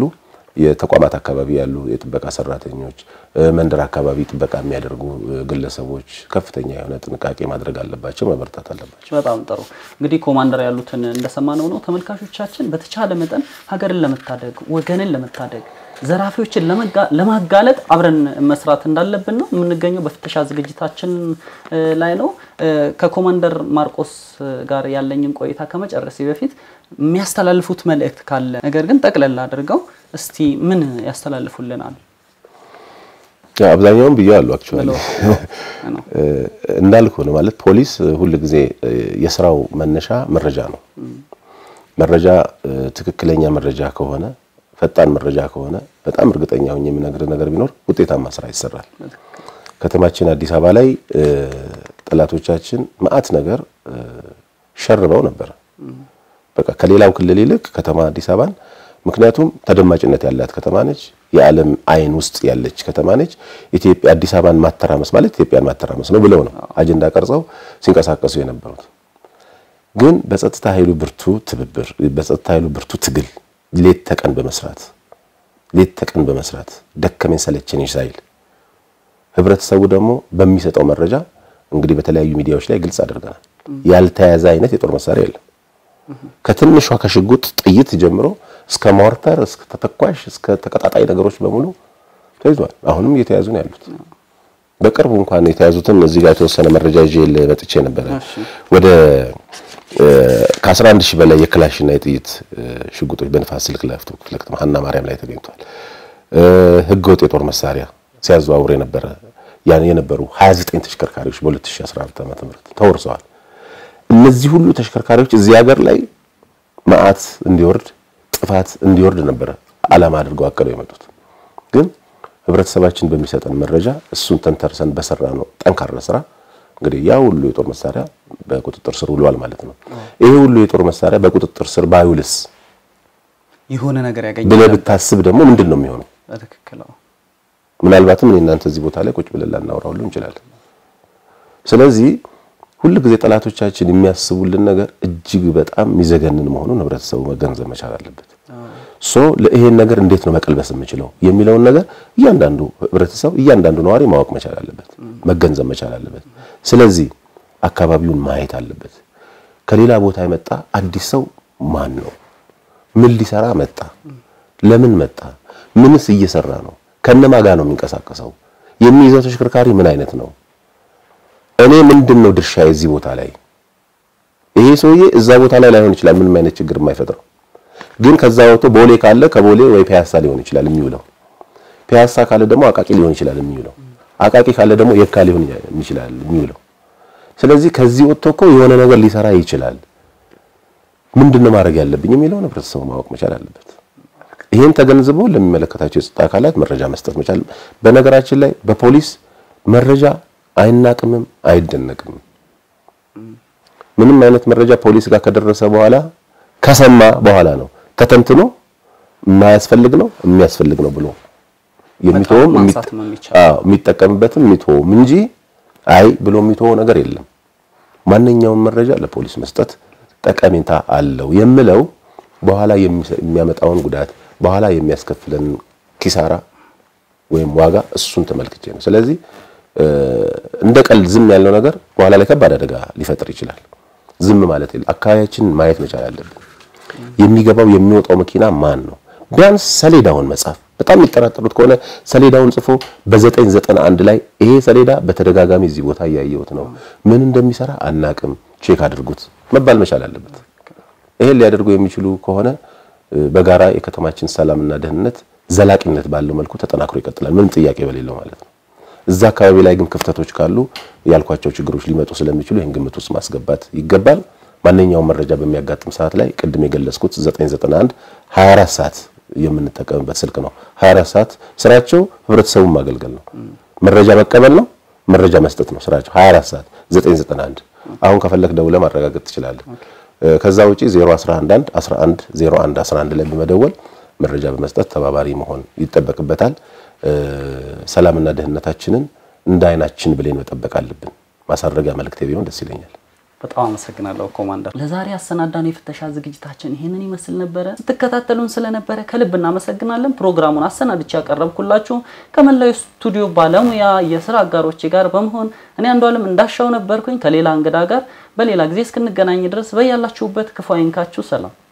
የተቋማት አካባቢ ያሉ የጥበቃ ሰራተኞች፣ መንደር አካባቢ ጥበቃ የሚያደርጉ ግለሰቦች ከፍተኛ የሆነ ጥንቃቄ ማድረግ አለባቸው፣ መበርታት አለባቸው። በጣም ጥሩ እንግዲህ ኮማንደር ያሉትን እንደሰማነው ነው። ተመልካቾቻችን በተቻለ መጠን ሀገርን ለመታደግ ወገንን ለመታደግ ዘራፊዎችን ለማጋለጥ አብረን መስራት እንዳለብን ነው የምንገኘው። በፍተሻ ዝግጅታችን ላይ ነው። ከኮማንደር ማርቆስ ጋር ያለኝን ቆይታ ከመጨረሴ በፊት የሚያስተላልፉት መልእክት ካለ ነገር ግን ጠቅለል አድርገው እስቲ ምን ያስተላልፉልናል? አብዛኛውን ብያለሁ። አክቹዋሊ እንዳልኩ ነው ማለት ፖሊስ ሁል ጊዜ የስራው መነሻ መረጃ ነው። መረጃ ትክክለኛ መረጃ ከሆነ ፈጣን መረጃ ከሆነ በጣም እርግጠኛ ሆኜ የምነግርህ ነገር ቢኖር ውጤታማ ስራ ይሰራል። ከተማችን አዲስ አበባ ላይ ጠላቶቻችን መዓት ነገር ሸርበው ነበር። በቃ ከሌላው ክልል ይልቅ ከተማ አዲስ አበባን ምክንያቱም ተደማጭነት ያላት ከተማ ነች። የዓለም አይን ውስጥ ያለች ከተማ ነች። ኢትዮጵያ አዲስ አበባን ማተራመስ ማለት ኢትዮጵያን ማተራመስ ነው ብለው ነው አጀንዳ ቀርጸው ሲንቀሳቀሱ የነበሩት። ግን በጸጥታ ኃይሉ ብርቱ ትብብር፣ በጸጥታ ኃይሉ ብርቱ ትግል ሌት ተቀን በመስራት ሌት ተቀን በመስራት ደከመኝ ሰለቸኝ ሳይል ህብረተሰቡ ደግሞ በሚሰጠው መረጃ እንግዲህ በተለያዩ ሚዲያዎች ላይ ግልጽ አድርገናል። ያልተያዘ አይነት የጦር መሳሪያ የለም። ከትንሿ ከሽጉጥ ጥይት ጀምሮ እስከ ሞርተር፣ እስከ ተተኳሽ፣ እስከ ተቀጣጣይ ነገሮች በሙሉ ተይዟል። አሁንም እየተያዙ ነው ያሉት። በቅርቡ እንኳን የተያዙትን እዚህ ጋር የተወሰነ መረጃ ይዤ መጥቼ ነበረ ወደ ከ11 ሺህ በላይ የክላሽና የጥይት ሽጉጦች በንፋስ ስልክ ላፍቶ ክፍለ ከተማ ሀና ማርያም ላይ ተገኝቷል። ህገወጥ የጦር መሳሪያ ሲያዘዋውር የነበረ ያን የነበሩ 29 ተሽከርካሪዎች በ2014 ዓ.ም ተወርሰዋል። እነዚህ ሁሉ ተሽከርካሪዎች እዚህ ሀገር ላይ መዓት እንዲወርድ ጥፋት እንዲወርድ ነበረ ዓላማ አድርገው አቅደው የመጡት ግን ህብረተሰባችን በሚሰጠን መረጃ እሱን ተንተርሰን በሰራ ነው ጠንካራ ስራ እንግዲህ ያ ሁሉ የጦር መሳሪያ በቁጥጥር ስር ውሏል ማለት ነው። ይሄ ሁሉ የጦር መሳሪያ በቁጥጥር ስር ባይውልስ የሆነ ነገር ያገኛል ብለህ ብታስብ ደግሞ ምንድን ነው የሚሆነው? በትክክል ምናልባትም እኔ እናንተ እዚህ ቦታ ላይ ቁጭ ብለን ላናወራው ሁሉ እንችላለን። ስለዚህ ሁል ጊዜ ጠላቶቻችን የሚያስቡልን ነገር እጅግ በጣም የሚዘገንን መሆኑን ህብረተሰቡ መገንዘብ መቻል አለበት። ሶ ለይሄን ነገር እንዴት ነው መቀልበስ የምችለው የሚለውን ነገር እያንዳንዱ ህብረተሰብ እያንዳንዱ ነዋሪ ማወቅ መቻል አለበት፣ መገንዘብ መቻል አለበት። ስለዚህ አካባቢውን ማየት አለበት። ከሌላ ቦታ የመጣ አዲስ ሰው ማን ነው? ምን ሊሰራ መጣ? ለምን መጣ? ምንስ እየሰራ ነው? ከነማ ጋር ነው የሚንቀሳቀሰው? የሚይዘው ተሽከርካሪ ምን አይነት ነው? እኔ ምንድን ነው ድርሻ የዚህ ቦታ ላይ? ይሄ ሰውዬ እዛ ቦታ ላይ ላይሆን ይችላል፣ ምንም አይነት ችግር የማይፈጥረው ግን ከዛ ወጥቶ ቦሌ ካለ ከቦሌ ወይ ፒያሳ ሊሆን ይችላል የሚውለው። ፒያሳ ካለ ደግሞ አቃቂ ሊሆን ይችላል የሚውለው። አቃቂ ካለ ደግሞ የካ ሊሆን ይችላል የሚውለው። ስለዚህ ከዚህ ወጥቶ እኮ የሆነ ነገር ሊሰራ ይችላል። ምንድነው ማድረግ ያለብኝ የሚለውን ህብረተሰቡ ማወቅ መቻል አለበት። ይሄን ተገንዝቦ ለሚመለከታቸው የጸጥታ አካላት መረጃ መስጠት መቻል። በነገራችን ላይ በፖሊስ መረጃ አይናቅምም፣ አይደነቅም። ምንም አይነት መረጃ ፖሊስ ጋር ከደረሰ በኋላ ከሰማ በኋላ ነው ተተንትኖ የማያስፈልግ ነው የሚያስፈልግ ነው ብሎ የሚተወም የሚጠቀምበትም የሚተወም እንጂ አይ ብሎ የሚተወው ነገር የለም። ማንኛውም መረጃ ለፖሊስ መስጠት ጠቀሜታ አለው የምለው በኋላ የሚያመጣውን ጉዳት በኋላ የሚያስከፍለን ኪሳራ ወይም ዋጋ እሱን ተመልክቼ ነው። ስለዚህ እንደ ቀልድ ዝም ያለው ነገር በኋላ ላይ ከባድ አደጋ ሊፈጥር ይችላል። ዝም ማለት የለም። አካባቢያችንን ማየት መቻል አለብን። የሚገባው የሚወጣው መኪና ማን ነው? ቢያንስ ሰሌዳውን መጻፍ። በጣም የሚጠራጠሩት ከሆነ ሰሌዳውን ጽፎ በ991 ላይ ይሄ ሰሌዳ በተደጋጋሚ እዚህ ቦታ እያየሁት ነው፣ ምን እንደሚሰራ አናቅም፣ ቼክ አድርጉት መባል መቻል አለበት። ይሄን ሊያደርጉ የሚችሉ ከሆነ በጋራ የከተማችን ሰላምና ደህንነት ዘላቂነት ባለው መልኩ ተጠናክሮ ይቀጥላል፣ ምንም ጥያቄ በሌለው ማለት ነው። እዛ አካባቢ ላይ ግን ክፍተቶች ካሉ ያልኳቸው ችግሮች ሊመጡ ስለሚችሉ ይህን ግምት ውስጥ ማስገባት ይገባል። ማንኛውም መረጃ በሚያጋጥም ሰዓት ላይ ቅድም የገለጽኩት 991 24 ሰዓት የምንጠቀምበት ስልክ ነው። 24 ሰዓት ስራቸው ህብረተሰቡን ማገልገል ነው፣ መረጃ መቀበል ነው፣ መረጃ መስጠት ነው ስራቸው 24 ሰዓት 991 አሁን ከፈለክ ደውለህ ማረጋገጥ ትችላለህ። ከዛ ውጪ 0111 11 01 11 ላይ በመደወል መረጃ በመስጠት ተባባሪ መሆን ይጠበቅበታል። ሰላምና ደህንነታችንን እንደ አይናችን ብሌን መጠበቅ አለብን። ማሳረጊያ መልእክቴ ቢሆን ደስ ይለኛል። በጣም አመሰግናለሁ ኮማንደር። ለዛሬ አሰናዳን የፍተሻ ዝግጅታችን ይህንን ይመስል ነበረ። ስትከታተሉን ስለነበረ ከልብ እናመሰግናለን። ፕሮግራሙን አሰናድቼ ያቀረብኩላችሁ ከመላው ስቱዲዮ ባለሙያ የስራ አጋሮቼ ጋር በመሆን እኔ አንዷለም እንዳሻው ነበርኩኝ ከሌላ እንግዳ ጋር። በሌላ ጊዜ እስክንገናኝ ድረስ በያላችሁበት ክፉ አይንካችሁ። ሰላም